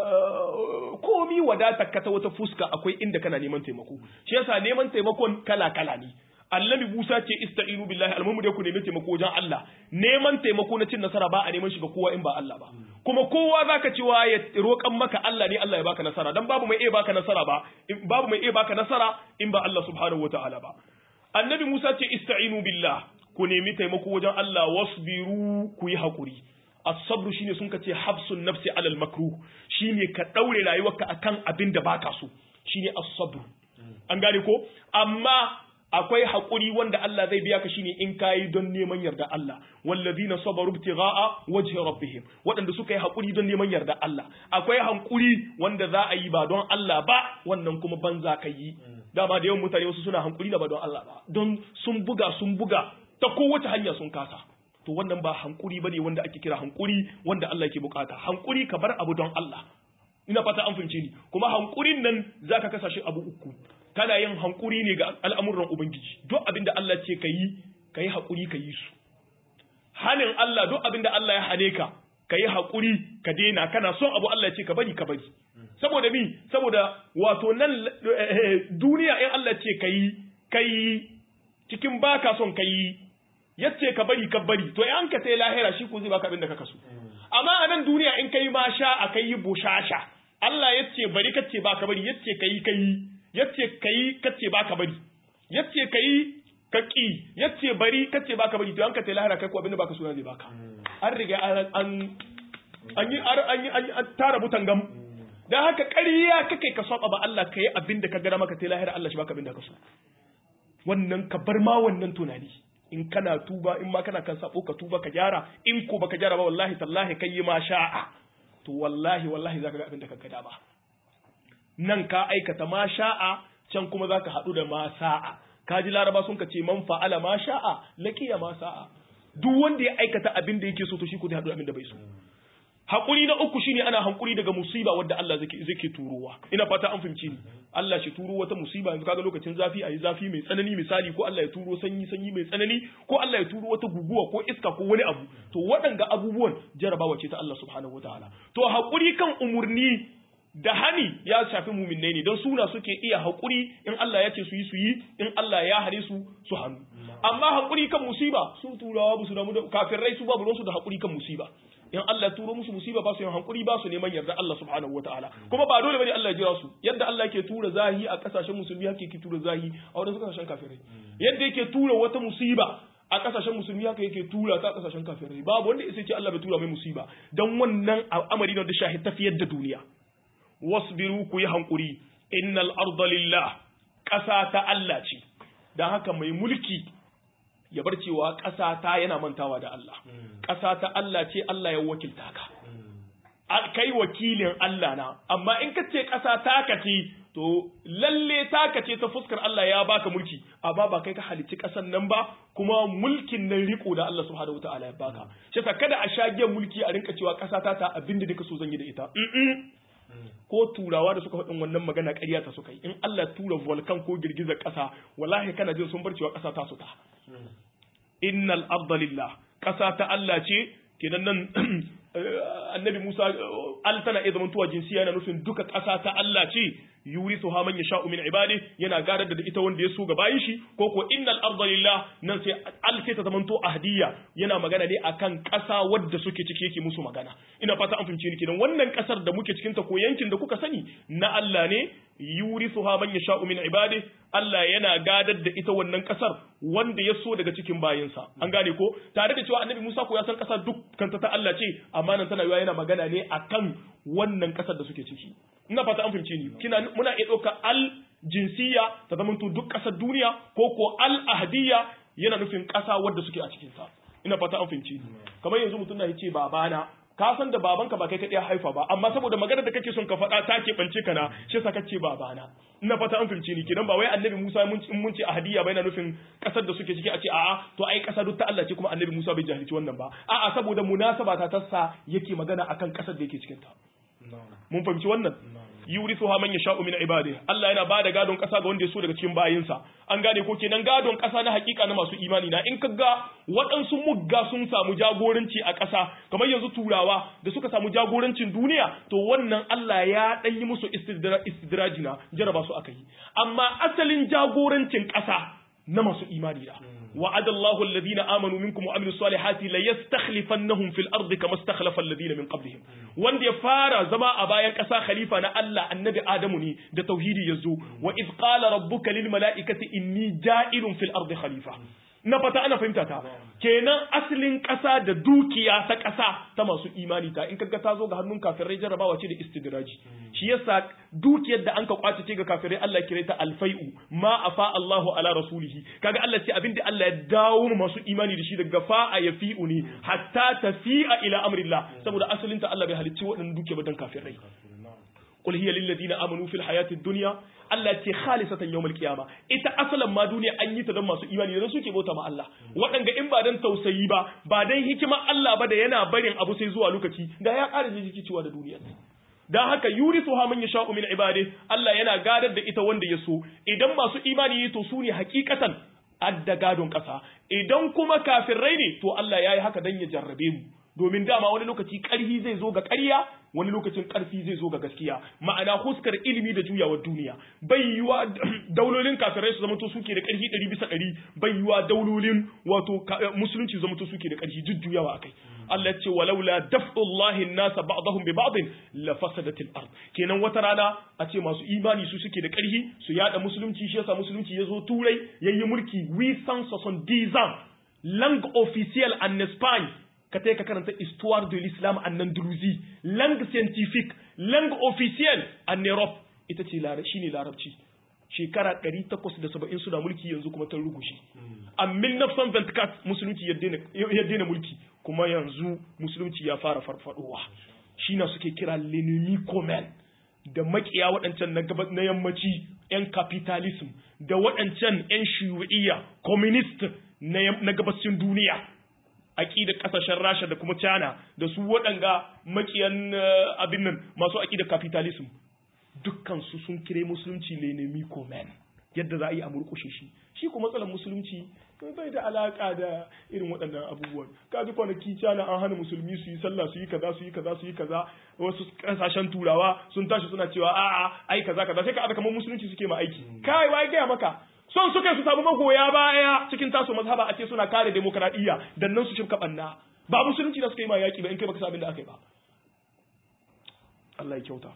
komi wadatar ka ta wata fuska akwai inda kana neman taimako shi yasa neman taimakon kala kala ne annabi Musa ce ista'inu billahi almumu da ku nemi taimako wajen Allah neman taimako na cin nasara ba a neman shi ga kowa in ba Allah ba kuma kowa zaka cewa ya roƙan maka Allah ne Allah ya baka nasara dan babu mai iya baka nasara ba babu mai iya baka nasara in ba Allah subhanahu wataala ba annabi Musa ce ista'inu billah ku nemi taimako wajen Allah wasbiru ku yi hakuri as-sabru shine sun kace habsun nafsi alal makruh shine ka daure rayuwarka akan abin da baka so shine as-sabr an gane ko amma akwai haƙuri wanda Allah zai biya ka shine in kayi don neman yarda Allah wallazina sabaru ibtigha'a wajhi rabbihim waɗanda suka yi haƙuri don neman yarda Allah akwai hankuri wanda za a yi ba don Allah ba wannan kuma banza ka yi dama da yawan mutane wasu suna hankuri da ba don Allah ba don sun buga sun buga ta kowace hanya sun kasa to wannan ba hankuri bane wanda ake kira hankuri wanda Allah yake bukata hankuri ka bar abu don Allah ina fata an fahimce ni kuma hankurin nan zaka kasa shi abu uku kana yin hankuri ne ga al'amuran Ubangiji, duk abin da Allah ce ka yi, ka yi haƙuri ka yi su. Hanin Allah duk abin da Allah ya hane ka, ka yi haƙuri ka daina, kana son abu Allah ce ka bari ka bari. Saboda mi, saboda wato nan duniya in Allah ce ka yi, ka yi cikin baka son ka yi, yace ka bari ka bari, to in ka sai lahira shi ko zai baka abin da ka kaso. Amma a nan duniya in ka yi ma sha a ka yi bushasha, Allah yace bari kace baka bari, yace ka yi ka yi. yace kai kace baka bari yace kai ka ki yace bari kace baka bari to an ka lahira kai ko abinda baka suna zai baka an riga an an an yi an yi an tara butan gam dan haka ƙarya kake ka saba ba Allah kai abinda ka gara maka lahira Allah shi baka abinda ka so wannan ka bar ma wannan tunani in kana tuba in ma kana kan sabo ka tuba ka gyara in ko baka gyara ba wallahi tallahi kai ma sha'a to wallahi wallahi zaka ga abinda ka gada ba nan ka aikata ma sha'a can kuma za ka haɗu da ma sa'a ka ji laraba sun ka ce man fa'ala ma sha'a laqiya ma sa'a duk wanda ya aikata abin da yake so to shi ko zai haɗu da abin da bai so haƙuri na uku shine ana haƙuri daga musiba wadda Allah zai zai turowa ina fata an fahimci ni Allah shi turo wata musiba yanzu kaga lokacin zafi ayi zafi mai tsanani misali ko Allah ya turo sanyi sanyi mai tsanani ko Allah ya turo wata guguwa ko iska ko wani abu to waɗanga abubuwan jarabawa ce ta Allah subhanahu wataala to haƙuri kan umurni da hani ya shafi muminai ne don suna suke iya haƙuri in Allah ya ce su yi su yi in Allah ya hare su su hannu amma haƙuri kan musiba su turawa ba su damu da kafirai su babu ruwansu da haƙuri kan musiba in Allah turo musu musiba ba su yin haƙuri ba su neman yarda Allah subhanahu wataala kuma ba dole bane Allah ya jira su yadda Allah yake tura zahi a kasashen musulmi haka yake tura zahi a wadansu kasashen kafirai yadda yake tura wata musiba a kasashen musulmi haka yake tura ta kasashen kafirai babu wanda ya ce Allah bai tura mai musiba dan wannan al'amari ne da shahi tafiyar da duniya wasbiru ku yi hankuri innal arda lillah ƙasa ta Allah ce don haka mai mulki ya bar cewa ƙasa ta yana mantawa da Allah ƙasa ta Allah ce Allah ya wakilta ka kai wakilin Allah na amma in ka ce ƙasa ta ka ce to lalle ta ka ce ta fuskar Allah ya baka mulki amma ba kai ka halicci ƙasan nan ba kuma mulkin nan riko da Allah subhanahu wataala ya baka shi kada a shage mulki a rinka cewa ƙasa ta ta abinda duka so zan yi da ita ko turawa da suka faɗin wannan magana ƙarya ta suka yi in Allah tura volkan ko girgizar ƙasa wallahi kana jin sun bar cewa ƙasa ta su ta innal arda lillah ƙasa ta Allah ce kenan nan annabi Musa al tana iya zamantowa jinsiya yana nufin duka ƙasa ta Allah ce yurisu ha man yasha'u min ibadi yana gadar da ita wanda ya so ga bayin shi ko ko innal arda lillah nan sai al sai ta zamanto ahdiya yana magana ne akan ƙasa wadda suke ciki yake musu magana ina fata an fahimce ni kenan wannan ƙasar da muke cikin ta ko yankin da kuka sani na Allah ne yurisu ha man yasha'u min ibadi Allah yana gadar da ita wannan ƙasar wanda ya so daga cikin bayinsa an gane ko tare da cewa annabi Musa ko ya san ƙasar dukkan ta Allah ce amma nan tana yana magana ne akan wannan ƙasar da suke ciki ina fata an fahimce ni kina muna iya ɗauka al jinsiya ta zama duk ƙasar duniya ko ko al ahdiya yana nufin ƙasa wadda suke a cikin sa ina fata an fahimce ni kamar yanzu mutum na yace babana ka san da babanka ba kai kaɗai haifa ba amma saboda magana da kake son ka faɗa ta keɓance ka na shi yasa kace babana ina fata an fahimce ni kenan ba wai annabi Musa mun in mun ce ahadiya bai na nufin kasar da suke ciki a ce a'a to ai kasa duk ta Allah ce kuma annabi Musa bai jahilci wannan ba a'a saboda munasaba ta tassa yake magana akan kasar da yake cikin ta mun fahimci wannan yurithuha man yasha'u min ibadihi Allah yana bada gadon kasa ga wanda ya so daga cikin bayinsa an gane ko kenan gadon kasa na hakika na masu imani na in kaga waɗansu mugga sun samu jagoranci a kasa kamar yanzu turawa da suka samu jagorancin duniya to wannan Allah ya dan yi musu istidrajina jaraba su aka yi amma asalin jagorancin kasa na masu imani da وعد الله الذين آمنوا منكم وعملوا الصالحات ليستخلفنهم في الأرض كما استخلف الذين من قبلهم wanda ya fara zama a bayan ƙasa khalifa na Allah annabi Adamu ne da tauhidi yazo wa iz qala rabbuka lil mala'ikati inni ja'ilun fil ardi khalifa na fata ana fahimta ta kenan asalin ƙasa da dukiya ta ƙasa ta masu imani ta in kaga ta zo ga hannun kafirai jarabawa ce da istidraji shi yasa dukiyar da an ka kwace ce ga kafirai Allah kire ta alfai'u ma afa Allahu ala rasulihi kaga Allah ce abinda Allah ya dawo masu imani da shi daga fa'a yafi'u ne hatta tafi'a ila amrillah saboda asalin ta Allah bai halicci waɗannan dukiya ba dan kafirai qul hiya lil ladina amanu fil hayati dunya Allah ce khalisatan yawmal qiyama ita asalan ma duniya an yi ta don masu imani da suke bauta ma Allah waɗanda in ba dan tausayi ba ba dan hikima Allah ba da yana barin abu sai zuwa lokaci da ya ƙara jiki cewa da duniya dan haka yurisu ha man yasha'u min ibadi Allah yana gadar da ita wanda ya so idan masu imani to su ne hakikatan adda gadon ƙasa idan kuma kafirai ne to Allah ya yi haka dan ya jarrabe mu domin dama wani lokaci ƙarfi zai zo ga ƙarya wani lokacin ƙarfi zai zo ga gaskiya ma'ana huskar ilimi da juyawar duniya bai yiwa daulolin kafirai su zamanto suke da ƙarfi ɗari bisa ɗari bai yiwa daulolin wato musulunci zamanto suke da ƙarfi jujjuyawa akai Allah ce walaula daf'ullahi nasa ba'dahum bi ba'din la fasadatil ard kenan wata rana a ce masu imani su suke da ƙarfi su yada musulunci shi yasa musulunci yazo turai yayi mulki we sans son dizan langue officielle en Espagne ka ka karanta histoire de l'islam en Andalousie langue scientifique langue officielle en Europe ita ce shine larabci shekara 870 suna mulki yanzu kuma ta rugushe a 1924 musulunci ya daina mulki kuma yanzu musulunci ya fara farfadowa shi na suke kira l'ennemi commun da makiya waɗancan na yammaci 'yan capitalism da waɗancan 'yan shiyu'iyya communist na gabashin duniya aƙidar ƙasashen rasha da kuma china da su waɗanga makiyan abin nan masu aƙidar capitalism dukkan su sun kire musulunci lenemi komen yadda za a yi a murƙushe shi shi kuma matsalar musulunci bai da alaka da irin waɗannan abubuwan ka ji kwanaki cana an hana musulmi su yi sallah su yi kaza su yi kaza su yi kaza wasu ƙasashen turawa sun tashi suna cewa a'a ai kaza kaza sai ka aka kamar musulunci suke ma aiki kai wai gaya maka son suka su samu magoya baya cikin tasu mazhaba a ce suna kare demokradiyya dan nan su shirka banna ba musulunci da suka yi ma yaki ba in kai baka sabin da aka yi ba Allah ya kyauta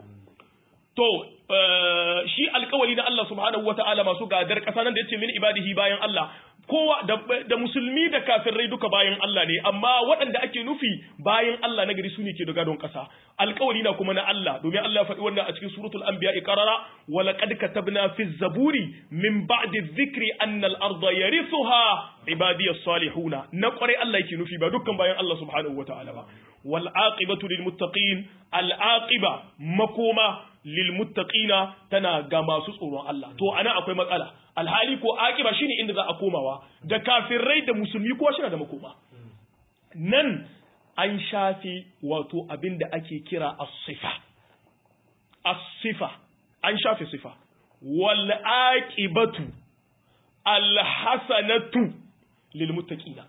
to shi alkawali na Allah subhanahu wata'ala masu gadar kasa nan da yace min ibadihi bayan Allah kowa da, musulmi da kafirai duka bayan Allah ne amma waɗanda ake nufi bayan Allah na gari su ne ke da gadon kasa alkawali na kuma na Allah domin Allah faɗi wannan a cikin suratul anbiya qarara wa laqad katabna fi zaburi min ba'di dhikri anna al-ardha yarithuha ibadiyas salihuna na kware Allah yake nufi ba dukkan bayan Allah subhanahu wata'ala ba wal aqibatu lil muttaqin al aqiba makoma lil muttaqina tana ga masu tsoron Allah to ana akwai matsala alhali ko aqiba shine inda za a komawa da kafirai da musulmi ko shi da makoma nan an shafi wato abinda ake kira as-sifa as-sifa an shafi sifa wal aqibatu al hasanatu lil muttaqina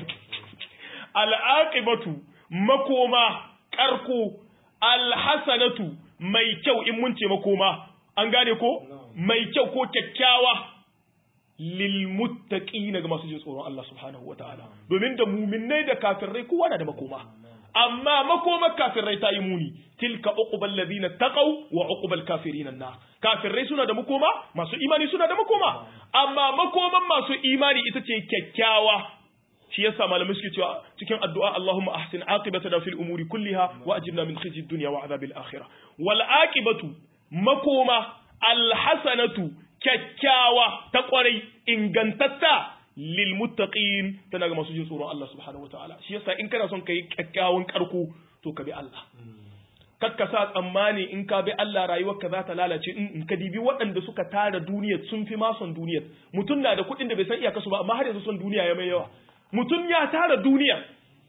al aqibatu makoma karko al hasanatu mai kyau in mun ce makoma an gane ko mai kyau ko kyakkyawa lil muttaqina ga masu jin tsoron Allah subhanahu wataala domin da mu'minnai da kafirai kowa na da makoma amma makomar kafirai ta yi muni tilka uqbal ladina taqaw wa uqbal kafirin an kafirai suna da makoma masu imani suna da makoma amma makoman masu imani ita ce kyakkyawa shi yasa malamai suke cewa cikin addu'a Allahumma ahsin aqibatana fil umuri kulliha wa ajirna min khizyi dunya wa adhabil akhirah wal aqibatu makoma al hasanatu kyakkyawa ta kwarai ingantatta lil muttaqin tana ga masu jin tsoron Allah subhanahu wataala shi yasa in kana son kai kyakkyawan karko to ka bi Allah kakka sa tsammani in ka bi Allah rayuwarka za ta lalace in ka dibi waɗanda suka tara duniya sun fi ma son duniya mutum na da kuɗin da bai san iyaka su ba amma har yanzu son duniya ya mai yawa mutum ya tara duniya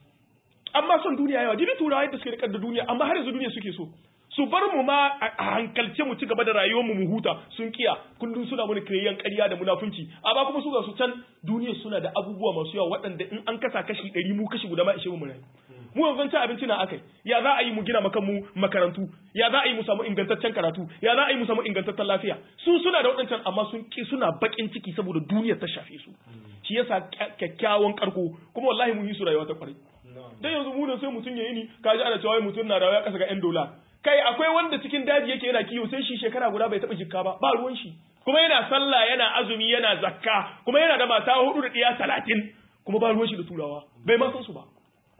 amma son duniya yawa dibi turawa yadda suke rikar da duniya amma har yanzu duniya suke so su bar mu ma a hankalce mu ci gaba da rayuwar mu mu huta sun kiya kullum suna mana kiyayen ƙarya da munafunci amma kuma su ga su can duniya suna da abubuwa masu yawa waɗanda in an kasa kashi ɗari mu kashi guda ma ishe mu rayu mu yanzu ci abinci na akai ya za a yi mu gina makan mu makarantu ya za a yi mu samu ingantaccen karatu ya za a yi mu samu ingantaccen lafiya su suna da waɗancan amma sun ki suna bakin ciki saboda duniyar ta shafe su shi yasa kyakkyawan karko kuma wallahi mun yi su rayuwa ta kwarai dan yanzu mu da sai mutum ya yi ni kaji ana cewa mutum na rayuwa kasa ga yan dola kai akwai wanda cikin daji yake yana kiwo sai shi shekara guda bai taɓa jikka ba ba ruwan shi kuma yana sallah yana azumi yana zakka kuma yana da mata hudu da ɗiya talatin kuma ba ruwan shi da turawa bai ma san su ba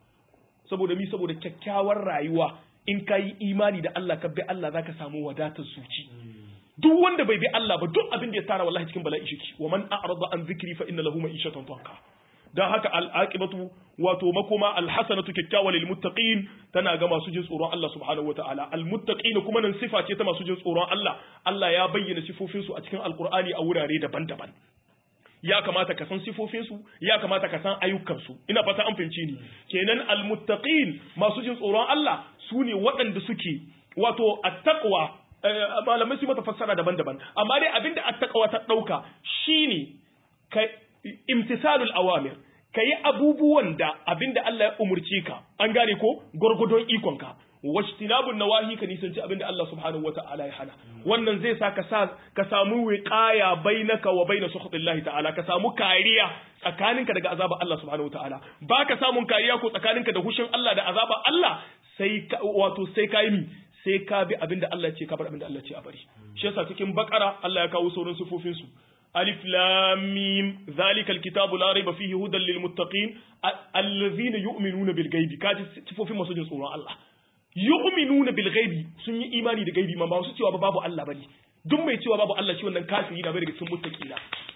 saboda mi saboda kyakkyawar rayuwa in ka yi imani da Allah ka bi Allah zaka samu wadatar zuci duk wanda bai bi Allah ba duk abin da ya tara wallahi cikin bala'i shiki wa man a'rada an zikri fa inna lahu ma'ishatan tanka dan haka al'aqibatu wato makoma alhasanatu kyakkyawa lil muttaqin tana ga masu jin tsoron Allah subhanahu wataala al muttaqin kuma nan sifa ce ta masu jin tsoron Allah Allah ya bayyana sifofin su a cikin alqur'ani a wurare daban-daban ya kamata ka san sifofinsu ya kamata ka san ayyukansu ina fata an fahimci ni kenan almuttaqin masu jin tsoron Allah su ne waɗanda suke wato attaqwa malamai su mata fassara daban-daban amma dai abinda attaqwa ta dauka shine ka imtisalul awamir kayi abubuwan da abinda Allah ya umurce ka an gane ko gurgudon ikonka wajtinabun nawahi ka nisanci abinda Allah subhanahu wata'ala ya hana wannan zai sa ka sa ka samu wiqaya bainaka wa baina sukhtillahi ta'ala ka samu kariya tsakaninka daga azabar Allah subhanahu wata'ala baka samun kariya ko tsakaninka da hushin Allah da azabar Allah sai wato sai ka yi sai ka bi abinda Allah ce ka bar abinda Allah ce a bari shi yasa cikin bakara Allah ya kawo sauran sifofin su alif lam mim zalikal kitabu la raiba fihi hudan lil muttaqin allazina yu'minuna bil ghaibi kaji sifofin masu jin tsoron Allah yu'minuna bil ghaibi sun yi imani da gaibi ma ba su cewa babu Allah bane duk mai cewa babu Allah shi wannan kafiri na bai daga cikin muttaqina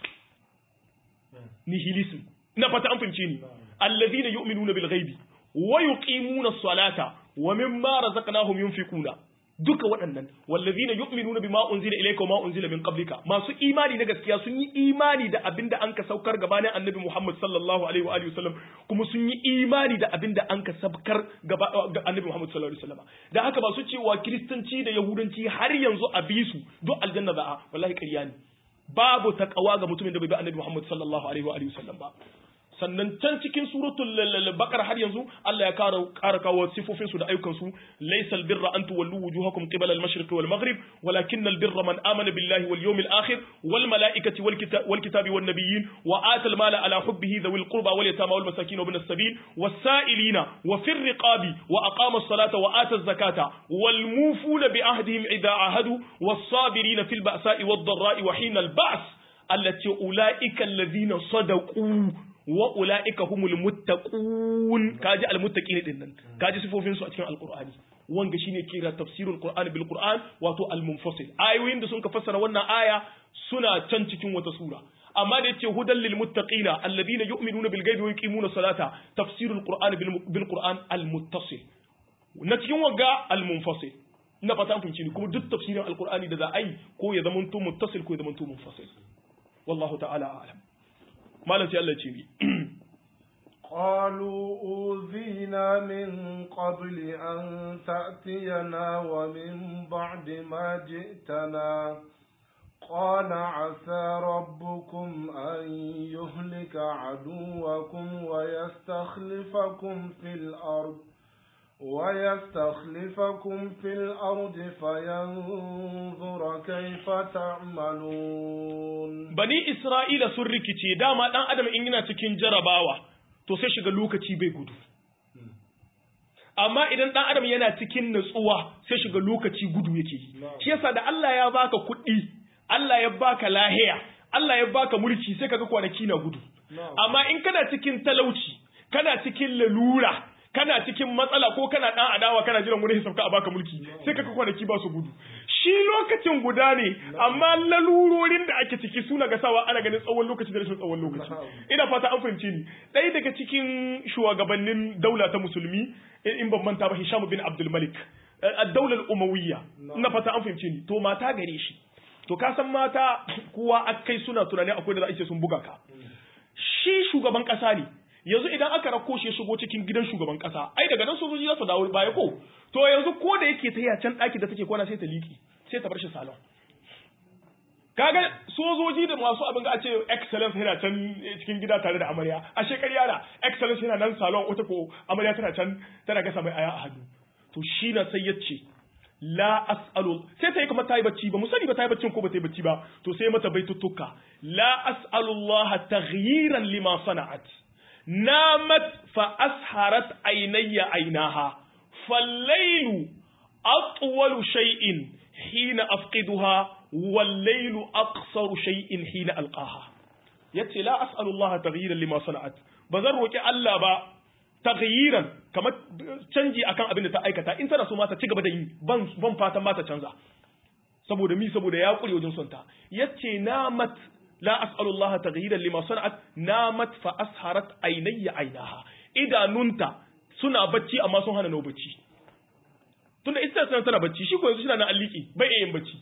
nihilism ina fata an fahimce ni alladhina yu'minuna bil ghaibi wa yuqimuna as-salata wa mimma razaqnahum yunfiquna duka waɗannan wallazina yu'minuna bima unzila ilayka wa ma unzila min qablika masu imani na gaskiya sun yi imani da abinda anka saukar gabanin annabi Muhammad sallallahu alaihi wa alihi wasallam kuma sun yi imani da abinda anka saukar gaba ga annabi Muhammad sallallahu alaihi wasallam da haka ba su cewa kristanci da yahudanci har yanzu a bi su duk aljanna za'a wallahi ƙarya ne babu taqwa ga mutumin da bai bi annabi Muhammad sallallahu alaihi wa alihi wasallam ba sannan can cikin suratul baqara har yanzu Allah ya kara kara kawo sifofin su da ayyukan su laysal birra an tuwallu wujuhakum qibala al-mashriq wal maghrib walakin al-birra man amana billahi wal yawmil akhir wal malaikati wal kitabi wal kitabi wan nabiyyin wa ata al-mala ala hubbihi dhawil qurba wal yatama wal masakin wa ibn as-sabil was sa'ilina wa fir riqabi wa aqama as-salata wa ata az-zakata wal mufuna bi ahdihim idha ahadu was sabirina fil ba'sa'i wad dharra'i wa hina al-ba's allati ulaika alladhina sadaqu wa ula'ika humul muttaqun kaji almuttaqin din nan kaji sifofin su a cikin alqur'ani wanga shine kira tafsirul qur'ani bil qur'an wato al-munfasil ayoyin da sun ka fassara wannan aya suna can cikin wata sura amma da yace hudan lil muttaqina alladhina yu'minuna bil ghaibi wa yuqimuna salata tafsirul qur'ani bil qur'an al-muttasil na cikin wanga al-munfasil ina fata an fahimci ni kuma duk tafsirin alqur'ani da za a yi ko ya zamanto muttasil ko ya zamanto munfasil wallahu ta'ala a'lam malam sai Allah ce ni قالوا أوذينا من قبل أن تأتينا ومن بعد ما جئتنا قال عسى ربكم أن يهلك عدوكم ويستخلفكم في الأرض ويستخلفكم في الأرض فينظر كيف تعملون بني إسرائيل سركتي داما دان أدم إننا تكين جرباوا to sai shiga lokaci bai gudu amma idan dan adam yana cikin natsuwa sai shiga lokaci gudu yake shi yasa da Allah ya baka kuɗi Allah ya baka lahiya Allah ya baka mulki sai kaga kwanaki na gudu amma in kana cikin talauci kana cikin lalura kana cikin matsala ko kana dan adawa kana jiran wani hisabka a baka mulki sai kaka kwanaki ba su gudu shi lokacin guda ne amma lalurorin da ake ciki suna ga sawa ana ganin tsawon lokaci da rashin tsawon lokaci ina fata an fahimci ni ɗaya daga cikin shugabannin daula ta musulmi in ban manta ba Hisham bin Abdul Malik ad-daular umawiyya ina fata an fahimci ni to mata gare shi to ka san mata kowa akai suna tunani akwai da za a ce sun buga ka shi shugaban kasa ne yanzu idan aka rako shi ya shigo cikin gidan shugaban kasa ai daga nan sojoji za su dawo baya ko to yanzu ko da yake ta can daki da take kwana sai ta liki sai ta bar shi salon kaga sojoji da masu abin da a ce excellence yana can cikin gida tare da amarya a shekariya da excellence yana nan salon wata ko amarya tana can tana gasa mai aya a hannu to shi na sai yace la as'alu sai ta yi kamar ta yi bacci ba mu sani ba ta yi baccin ko ba ta yi bacci ba to sai mata baituttuka la as'alu Allah taghyiran lima sana'at namat fa asharat aynayya aynaha fallaylu atwalu shay'in hina afqiduha wal-laylu aqsaru shay'in hina alqaha yace la as'alu Allah taghyiran lima sana'at bazan roki Allah ba taghyiran kamar canji akan abin da ta aikata in tana so ma ta ci gaba da yi ban ban fatan ma ta canza saboda mi saboda ya kure wajen son ta yace namat la as'alu Allah taghyiran lima sana'at namat fa asharat aynayya aynaha idanunta suna bacci amma sun hana nau bacci tunda ita tana tana bacci shi ko yanzu shi na alliki bai yin bacci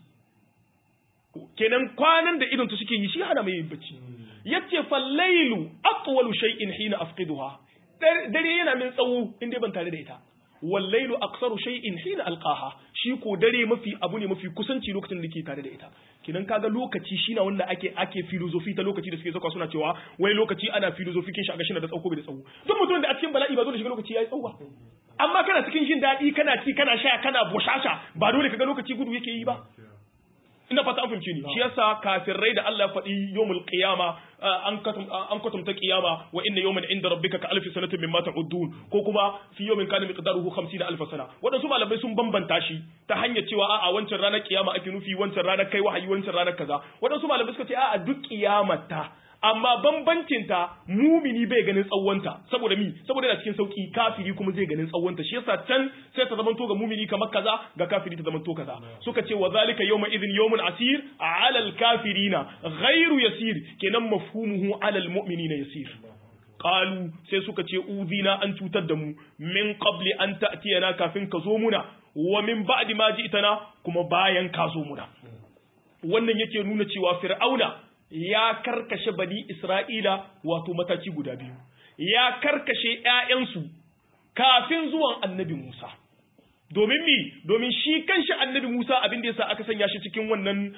kenan kwanan da idon ta suke yi shi hana mai yin bacci yace fallailu atwalu shay'in hina afqiduha dare yana min tsawo in dai ban tare da ita wallailu aksaru shay'in hina alqaha shi ko dare mafi abu ne mafi kusanci lokacin da ke tare da ita kinan kaga lokaci shi na wanda ake ake filosofi ta lokaci da suke zakwa suna cewa wai lokaci ana filosofi kin shi a gashi na da tsauko bai da tsawo duk mutum da a cikin bala'i ba zo da shiga lokaci yayi tsawo amma kana cikin jin daɗi kana ci kana sha kana bushasha ba dole kaga lokaci gudu yake yi ba ina fata an fahimci ni shi yasa kafirai da Allah ya faɗi yawmul qiyama an katum an katumta qiyama wa inna yawman inda rabbika ka alfi sanatin mimma ta'udun ko kuma fi yawmin kana miqdaruhu 50 alf sana wadansu malamai sun bambanta shi ta hanyar cewa a'a wancan ranar kiyama ake nufi wancan ranar kai wahayi wancan ranar kaza wadansu malamai suka ce a'a duk kiyamata amma bambancin ta mumini bai ganin tsawonta saboda mi saboda yana cikin sauki kafiri kuma zai ganin tsawonta shi yasa can sai ta zamanto ga mumini kamar kaza ga kafiri ta zamanto kaza suka ce wa zalika yawma idhin yawmun asir ala al kafirina ghairu yasir kenan mafhumuhu ala al mu'minina yasir qalu sai suka ce uzina an cutar da mu min qabli an ta'tiyana kafin ka zo muna wa min ba'di ma ji'tana kuma bayan ka zo muna wannan yake nuna cewa fir'auna ya karkashe bani Isra'ila wato mataki guda biyu, ya karkashe ‘ya'yansu kafin zuwan annabi Musa. Domin mi, domin shi kanshi annabi Musa abin da yasa aka sanya shi cikin wannan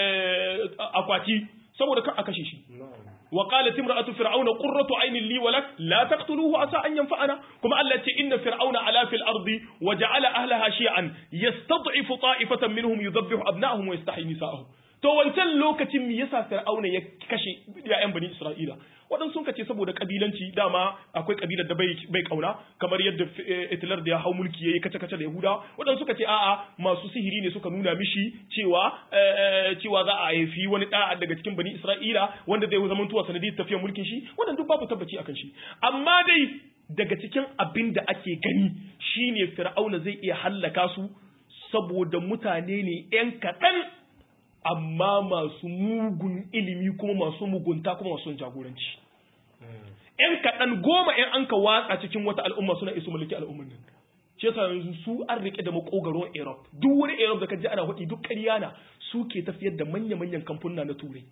akwati, saboda kan a kashe shi. وقالت امرأة فرعون قرة عين لي ولك لا تقتلوه عسى أن ينفعنا كما التي إن فرعون علا في الأرض وجعل أهلها شيعا يستضعف طائفة منهم يذبح أبنائهم ويستحيي نساءهم to wancan lokacin me yasa fir'auna ya kashe ya'yan bani isra'ila waɗansu sun kace saboda kabilanci dama akwai kabilar da bai bai kauna kamar yadda Hitler da ya hau mulki yayi kace kace da Yahuda waɗansu suka ce a'a masu sihiri ne suka nuna mishi cewa cewa za a haifi wani da daga cikin bani isra'ila wanda zai zama tuwa sanadiyar tafiyar mulkin shi wannan duk babu tabbaci akan shi amma dai daga cikin abin da ake gani shine fir'auna zai iya hallaka su saboda mutane ne 'yan kaɗan amma masu mugun ilimi kuma masu mugunta kuma masu jagoranci. ‘Yan kaɗan goma ‘yan an ka watsa cikin wata al'umma suna isu mulki al'umman nan. Shi yasa yanzu su an rike da makogaron Europe. Duk wani Europe da ka ji ana hudi duk ƙarya na su ke tafiyar da manya-manyan kamfuna na Turai.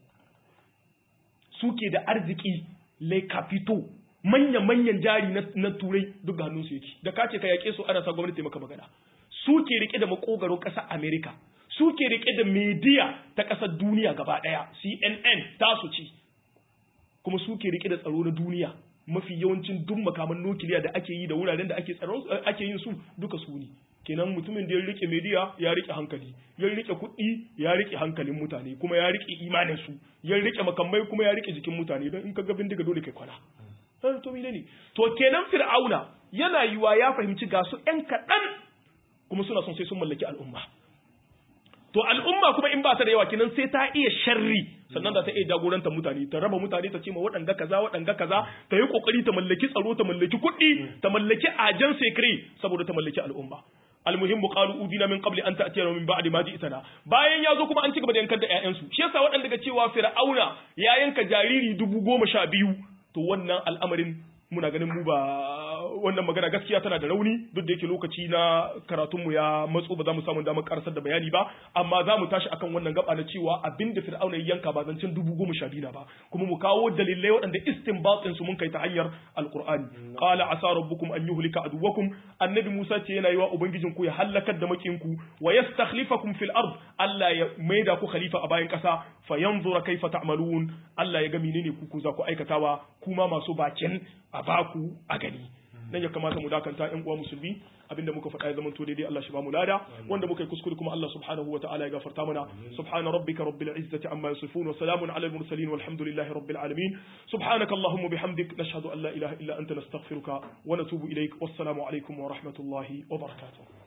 Su ke da arziki Le Capito manya-manyan jari na Turai duk ga hannunsu yake. Da ka ce ka yaƙe su ana sa gwamnati maka magana. Su ke rike da makogaro ƙasar Amerika. suke rike da media ta ƙasar duniya gaba ɗaya CNN tasu ce kuma suke rike da tsaro na duniya mafi yawancin duk makaman nukiliya da ake yi da wuraren da ake tsaron ake yin su duka su ne kenan mutumin da ya rike media ya rike hankali ya rike kuɗi ya rike hankalin mutane kuma ya rike imanin su ya rike makamai kuma ya rike jikin mutane don in ka ga bindiga dole kai kwana to ne to kenan fir'auna yana yiwa ya fahimci ga su ƴan kaɗan kuma suna son sai sun mallaki al'umma to al'umma kuma in ba ta da yawa kinan sai ta iya sharri sannan za ta iya jagorantar mutane ta raba mutane ta ce ma waɗanga kaza waɗanga kaza ta yi kokari ta mallaki tsaro ta mallaki kuɗi ta mallaki ajan secret saboda ta mallaki al'umma almuhimmu qalu udina min qabli an ta'tiyana min ba'di ma ji'tana bayan ya zo kuma an ci gaba da yankar da ƴaƴansu shi yasa waɗanda ga cewa fir'auna ya yanka jariri dubu goma sha biyu to wannan al'amarin muna ganin mu ba wannan magana gaskiya tana da rauni duk da yake lokaci na karatunmu ya matso ba za mu samu damar karasar da bayani ba amma za mu tashi akan wannan gaba na cewa abin da fir'auna ya yanka ba zancen dubu goma sha biyu na ba kuma mu kawo dalilai waɗanda istinbatin su mun kai ta hanyar alqur'ani qala asa rabbukum an yuhlika aduwakum annabi musa ce yana yi wa ubangijin ku ya halakar da makinku wa yastakhlifakum fil ard Allah ya maida ku khalifa a bayan kasa fa yanzura kaifa ta'malun Allah ya ga menene ku ku za ku aikatawa kuma masu bakin a baku a gani nan ya kamata mu dakanta ƴan uwa musulmi abinda muka faɗa ya zama to daidai Allah shi ba mu lada wanda muka yi kuskure kuma Allah subhanahu wataala ya gafarta mana subhana rabbika rabbil izzati amma yasifun wa salamun ala al mursalin walhamdulillahi rabbil alamin subhanaka allahumma bihamdik nashhadu an la ilaha illa anta nastaghfiruka wa natubu ilaik wassalamu alaikum wa rahmatullahi wa barakatuh